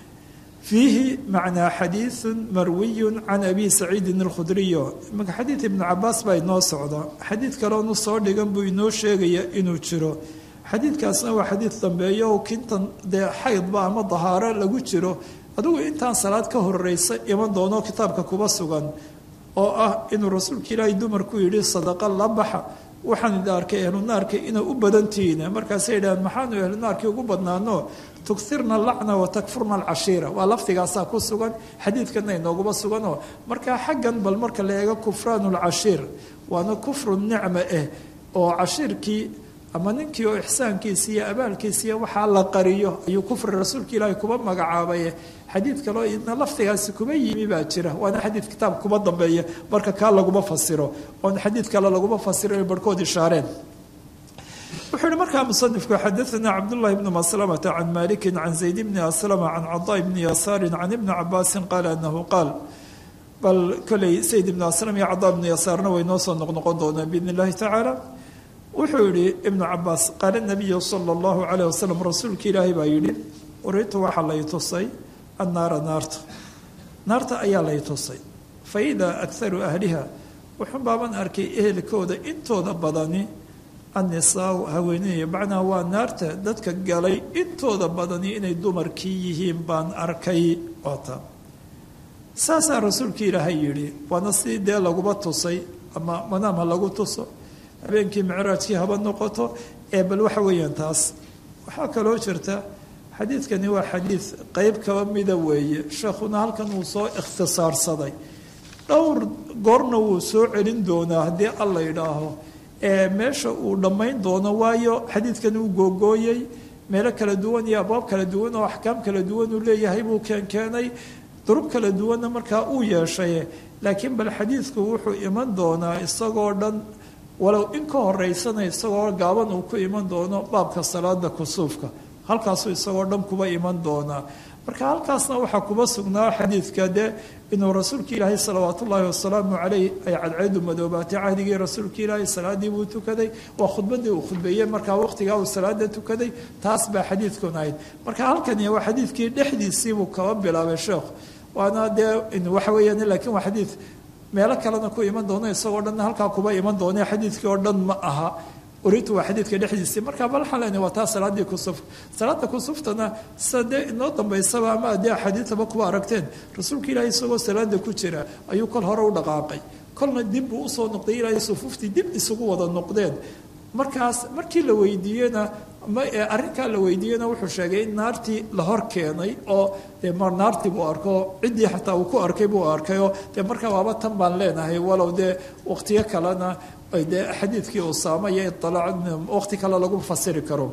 fiihi macnaa xadiiثu marwiyu can abi saciidin alkhudriyo imanka xadiid ibnu cabaas baa inoo socda xadiid kaleonu soo dhigan buu inoo sheegaya inuu jiro xadiidkaasna waa xadiid dambeeyo oo kintan dee xaydba ama dahaaro lagu jiro adigu intaan salaad ka horeysa iman doono kitaabka kuba sugan oo ah inuu rasuulka ilaahay dumarku yidhi sadaqa la baxa waxaan idin arkay ehlunaarka inay u badantihiin markaasay yidhahdeen maxaanu ehlunaarkii ugu badnaano tukirna lacna wa takfurna alcashiira waa lafdigaasaa ku sugan xadiidkana inooguba suganoo markaa xaggan bal marka la eego kufraanu lcashiir waana kufru nicma ah oo cashiirkii ama ninkii oo ixsaankiisa iyo abaalkiisa iyo waxaa la qariyo ayuu kufri rasuulka ilaahay kuba magacaabaye xadiid kaloo idna lafdigaasi kuma yimi baa jira waana xadiid kitaab kuba dambeeya marka kaa laguma fasiro oon xadiid kale laguma fasiro inay barhkood ishaareen wuxuu yihi markaa musanifku xadaثana cabdullahi bni maslamata can maliki can zayd bni aslama can cadaa bni yasaari can ibni cabaasin qaala anahu qaal bal koley sayd ibni aslam iyo cadaa bni yasaarna way noo soo noqnoqon doonaan biidn اllahi tacaala wuxuu yihi ibnu cabaas qaala nabiyu sala اllahu alayh wasalam rasuulka ilaahay baa yidhi uritu waxaa lay tusay annaara naarta naarta ayaa lay tusay fa idaa akharu ahliha wuxun baaban arkay ehelkooda intooda badani annisaau haweeney macnaha waa naarta dadka galay intooda badani inay dumarkii yihiin baan arkay oota saasaa rasuulka ilaahay yidhi waana sidii dee laguba tusay ama manaam ha lagu tuso habeenkii micraajkii haba noqoto ee bal waxa weeyaan taas waxaa kaloo jirta xadiidkani waa xadiid qeyb kaba mida weeye sheekhuna halkan uu soo ikhtisaarsaday dhowr goorna wuu soo celin doonaa haddii alla yidhaaho ee meesha uu dhammayn doono waayo xadiidkani uu googooyey meelo kala duwan iyo abwaab kala duwan oo axkaam kala duwan uu leeyahay buu keenkeenay durub kala duwanna markaa uu yeeshay laakiin bal xadiidku wuxuu iman doonaa isagoo dhan walow in ka horeysana isagoo gaaban uu ku iman doono baabka salaada kusuufka halkaasuu isagoo dhan kuba iman doonaa marka halkaasna waxaa kuba sugnaa xadiidka dee inuu rasuulka ilaahay salawaat ullaahi wasalaamu caleyh ay cadceedu madoobaatay cahdigii rasuulka ilaahay salaadii buu tukaday waa khudbadii uu khudbeeyey markaa waqtigaa uu salaada tukaday taas baa xadiidkun ahayd marka halkani waa xadiidkii dhexdiisiibuu kaba bilaabay sheekhu waana dee waxa weeyaan laakiin waa xadiid meelo kalena ku iman doono isagoo dhanna halkaa kuba iman doona xadiidkii oo dhan ma aha uritu waa xadiidka dhexdiisii marka bal waxaan leenahay waa taa salaadii kusuf salaada kusuftana sida dee inoo dambaysaba ama dee axaadiidaba kuwa aragteen rasuulka ilaahay isagoo salaada ku jira ayuu kol hore u dhaqaaqay kolna dib buu usoo noqday ilaahay sufuuftii dib isugu wada noqdeen markaas markii la weydiiyena arrinkaa la weydiiyena wuxuu sheegay in naartii la hor keenay oo dee mar naartii buu arko ciddii xataa uu ku arkay buu arkayoo dee markaa waaba tan baan leenahay walow dee waqtiyo kalena dee xadiidkii usaama iyo iطalaac waqti kale lagu fasiri karo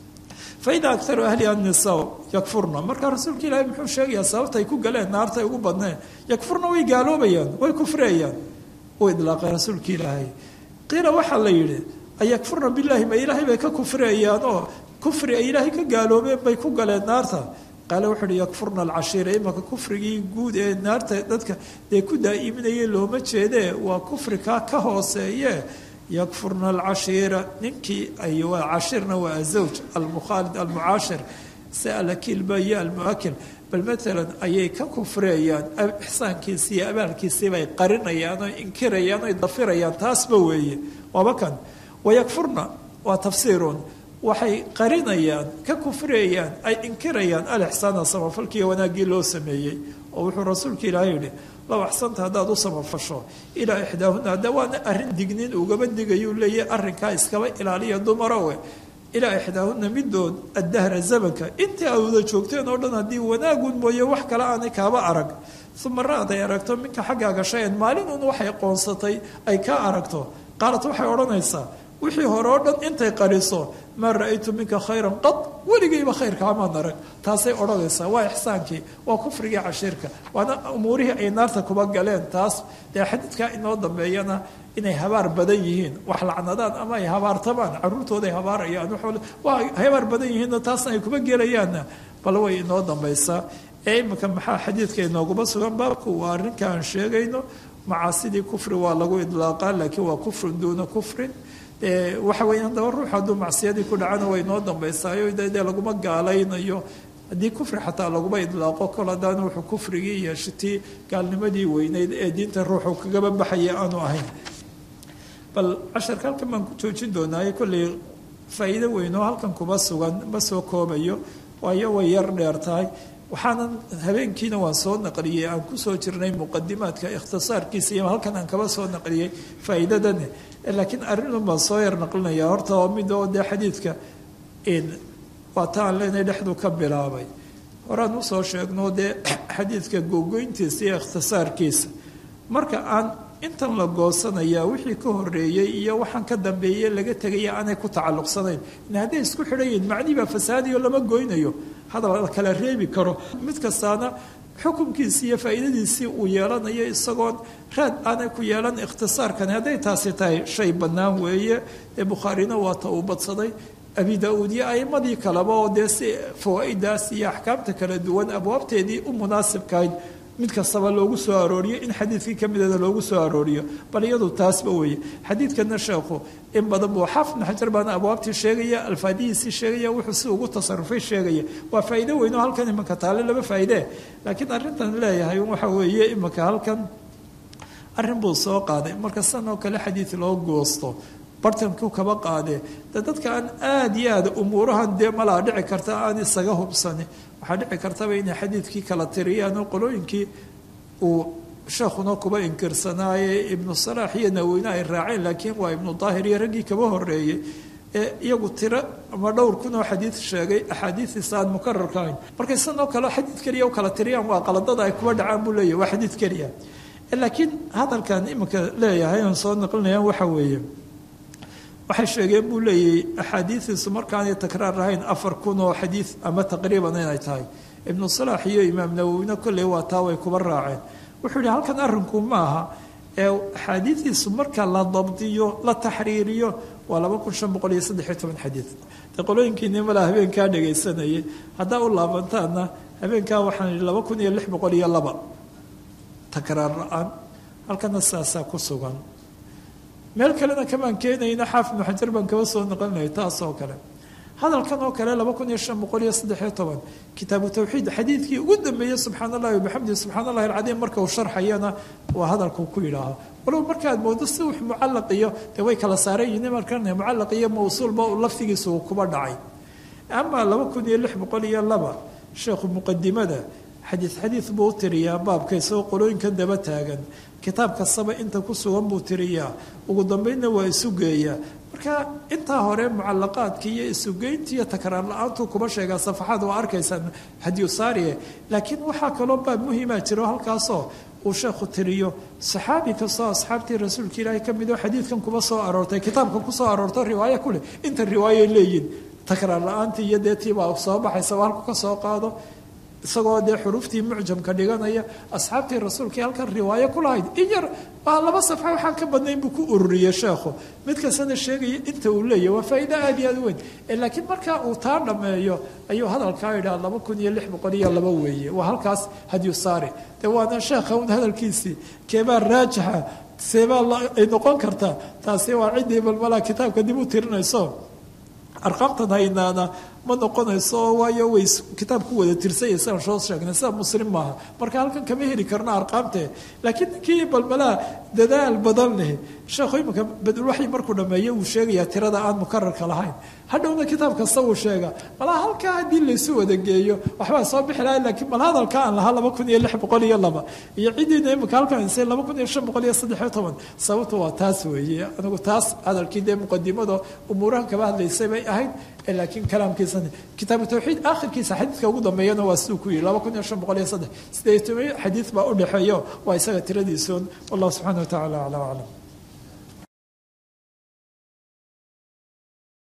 faida akaru ahliha nisaa yakfurna markaa rasuulka ilaahay muxuu sheegayaa sababta ay ku galeen naarta ay ugu badneen yakfurna way gaaloobayaan way kufriyayaan uu idlaaqay rasuulka ilaahay qiila waxaa la yidhi ayakfurna billahi ma ilaahay bay ka kufriyayaan oo kufri ay ilaahay ka gaaloobeen bay ku galeen naarta qaale wuxuu uhi yakfurna alcashiira imanka kufrigii guud ee naarta dadka dee ku daa'iminayay looma jeedee waa kufri kaa ka hooseeye yakfurna alcashiira ninkii ay waa cashirna waa azawj almukhaalid almucaashir si alakilba iyo almuakil bal maalan ayay ka kufriyayaan ixsaankiisi iyo abaalkiisii bay qarinayaan oo inkirayaan oy dafirayaan taasba weeye waaba kan wayakfurna waa tafsiirun waxay qarinayaan ka kufriyayaan ay inkirayaan alixsaana samafalkiiyo wanaaggii loo sameeyey oo wuxuu rasuulka ilaahay yihi low axsanta haddaad u samafasho ilaa ixdaahuna hadda waana arrin dignin ugaba digayuu leeyahy arrinkaa iskaba ilaaliya dumarowe ilaa ixdaahuna midood addahra zamanka intii aad wada joogteen oo dhan haddii wanaagun mooye wax kale aanay kaaba arag uma ra-ad ay aragto minka xaggaaga shay-an maalin un waxay qoonsatay ay ka aragto qaalat waxay odhanaysaa wixii hore oo dhan intay qariso maa ra-aytu minka khayran qad weligayba khayrka amaan arag taasay odhanaysaa waa ixsaankii waa kufrigii cashiirka waana umuurihii ay naarta kuba galeen taas dee xadiidkaa inoo dambeeyana inay habaar badan yihiin wax lacnadaan ama ay habaartamaan caruurtooday habaarayaan waa habaar badan yihiinna taasna ay kuba gelayaanna bal way inoo dambaysaa ee iminka maxaa xadiidka inooguma sugan baabku waa arrinka aan sheegayno macaasidii kufri waa lagu idlaaqaa laakiin waa kufrun duuna kufrin waxa weya haddaba ruux hadduu macsiyadii ku dhacana way noo dambaysaayo dee laguma gaalaynayo haddii kufri xataa laguma idlaaqo kol haddaan wuxuu kufrigii iyo shitii gaalnimadii weyneyd ee diinta ruuxu kagaba baxaya aanu ahayn bal casharka halkan baan ku joojin doonaaye kolley faa'iido weynoo halkan kuma sugan ma soo koobayo waayo way yar dheer tahay waxaanan habeenkiina waan soo naqliyey aan kusoo jirnay muqadimaadka ikhtisaarkiisa iyo halkan aan kaba soo naqliyey faa'iidadani laakiin arrinun baan soo yar naqlinaya horta oo mid oo dee xadiidka waa ta aan leenahay dhexdu ka bilaabay horaan usoo sheegno dee xadiidka googoyntiisa iyo ikhtisaarkiisa marka aan intan la goosanaya wixii ka horeeyey iyo waxaan ka dambeeyey laga tegaya aanay ku tacalluqsanayn hadday isku xidhayiin macnii baa fasaadiyo lama goynayo hadal la kala reebi karo mid kastaana xukunkiisii iyo faa'iidadiisii uu yeelanayo isagoon raad aanay ku yeelan ikhtisaarkani hadday taasi tahay shay bannaan weeye ee bukhaarina waata uu badsaday abi da-uud iyo a'imadii kaleba oo dee si fawaa'idaas iyo axkaamta kala duwan abwaabteedii u munaasibkahayd mid kastaba loogu soo arooriyo in xadiidkii ka mideeda loogu soo arooriyo bal iyadu taasba weeye xadiidkana sheekhu in badan buu xaafid ibnu xajar baana abwaabtii sheegaya alfaadihiisii sheegaya wuxuu si ugu tasarufay sheegaya waa faa'iido weyn oo halkan imanka taale laba faa'iidee laakiin arrintan leeyahay waxa weeye imanka halkan arrin buu soo qaaday marka san oo kale xadiid loo goosto bartanku kaba qaadee de dadka aan aada iyo aada umuurahan dee malaa dhici karta aan isaga hubsani waxaa dhici kartaba inay xadiidkii kala tiriyaan oo qolooyinkii uu sheekhuna kuba inkirsanaaye ibnu salaax iyo naweyne ay raaceen laakiin waa ibnu daahir iyo raggii kaba horeeyey ee iyagu tiro ama dhowr kun oo xadiid sheegay axaadiistiisa aan mukararka ahayn markay san oo kale xadiid keliya u kala tiriyaan waa qaladada ay kuba dhacaan buu leeyahy waa xadiid keliya laakiin hadalkan iminka leeyahay oon soo naqlinayaan waxa weeye waxay sheegeen buu leeyahy axaadiidiisu markaanay takraar ahayn afar kun oo xadiid ama taqriiban inay tahay ibnu salaax iyo imaam nawowina kolley waa taa way kuba raaceen wuxuu yihi halkan arrinku ma aha ee axaadiidiisu marka la dabdiyo la taxriiriyo waa laba kun shan boqol iyo saddexiyo toban xadiid dee qolooyinkiini malaa habeenkaa dhagaysanayay haddaa u laabantaana habeenkaa waxaan yihi laba kun iyo lix boqol iyo laba takraar la-aan halkana saasaa ku sugan meel kalena kamaan keenayna xaafid ibnu xajar baan kaba soo noqonaya taas oo kale hadalkan oo kale laba kun iyo shan boqol iyo saddexiyo toban kitaabu tawxiid xadiidkii ugu dambeeyey subxaan allahi wabixamdihi subxaan allahi alcadiim marka uu sharxayana waa hadalkuu ku yidhaaho walow markaad moodo si wux mucallaq iyo dee way kala saaran yihiin markana mucallaq iyo mawsuulba laftigiisa uu kuba dhacay ama laba kun iyo lix boqol iyo laba sheekhu muqadimada xadiid xadiid buu u tiriyaa baabka isagoo qolooyinkan daba taagan kitaab kastaba inta ku sugan buu tiriyaa ugu dambeynna waa isu geeyaa marka intaa hore mucalaqaadkii iyo isugeyntii iyo takraar la-aantuu kuba sheegaa safaxaad waa arkaysaan hadiyusaariye laakiin waxaa kaloo baab muhiima jiro halkaasoo uu sheekhu tiriyo saxaabi kastoo asxaabtii rasuulka ilaahay ka mid oo xadiidkan kuba soo aroortay kitaabka kusoo aroorto riwaayo kuleh inta riwaayay leeyihin takraar la-aantii iyo dee tiibaa soo baxaysaba halku ka soo qaado isagoo dee xuruuftii mucjamka dhiganaya asxaabtii rasuulkii halkan riwaayo ku lahayd in yar waa laba safxa waxaan ka badnayn buu ku ururiyey sheekhu mid kastana sheegaya inta uu leeyahy waa faa'iido aada iyo aada u weyn laakiin marka uu taa dhammeeyo ayuu hadalkaa yidhaha laba kun iyo lix boqol iyo laba weeye waa halkaas hadyu saari dee waana sheekha un hadalkiisii keebaa raajixa seebaa ay noqon kartaa taasi waa ciddii balmalaa kitaabka dib u tirinayso arqaamtan haynaana ma noqonayso waayo way kitaab ku wada tirsanya sidaan soo sheegnay sida muslim maaha marka halkan kama heli karno arqaamte laakiin ninkii balbalaa dadaal badan leh sheekhu iminka badulwaxyi markuu dhameeyo uu sheegayaa tirada aan mukararka lahayn hadhowna kitaab kasta uu sheega malaa halkaa haddii laysu wada geeyo waxbaa soo bixi lahay laakiin mal hadalka aan lahaa laba kun iyo lix boqol iyo laba iyo ciddiina iminka halkan haysay laba kun iyo shan boqol iyo saddexiyo toban sababtu waa taas weeye anigu taas hadalkii dee muqadimada umuurahan kaba hadlaysay bay ahayd laakiin kalaamkiisa kitaabu tawxiid aakhirkiisa xadiidka ugu dambeeyana waa siduu ku yihi laba kun iyo shan boqol iyo saddex sideed toban xadiid baa u dhexeeyo waa isaga tiradiisun wallahu subxana wa tacala acla aclam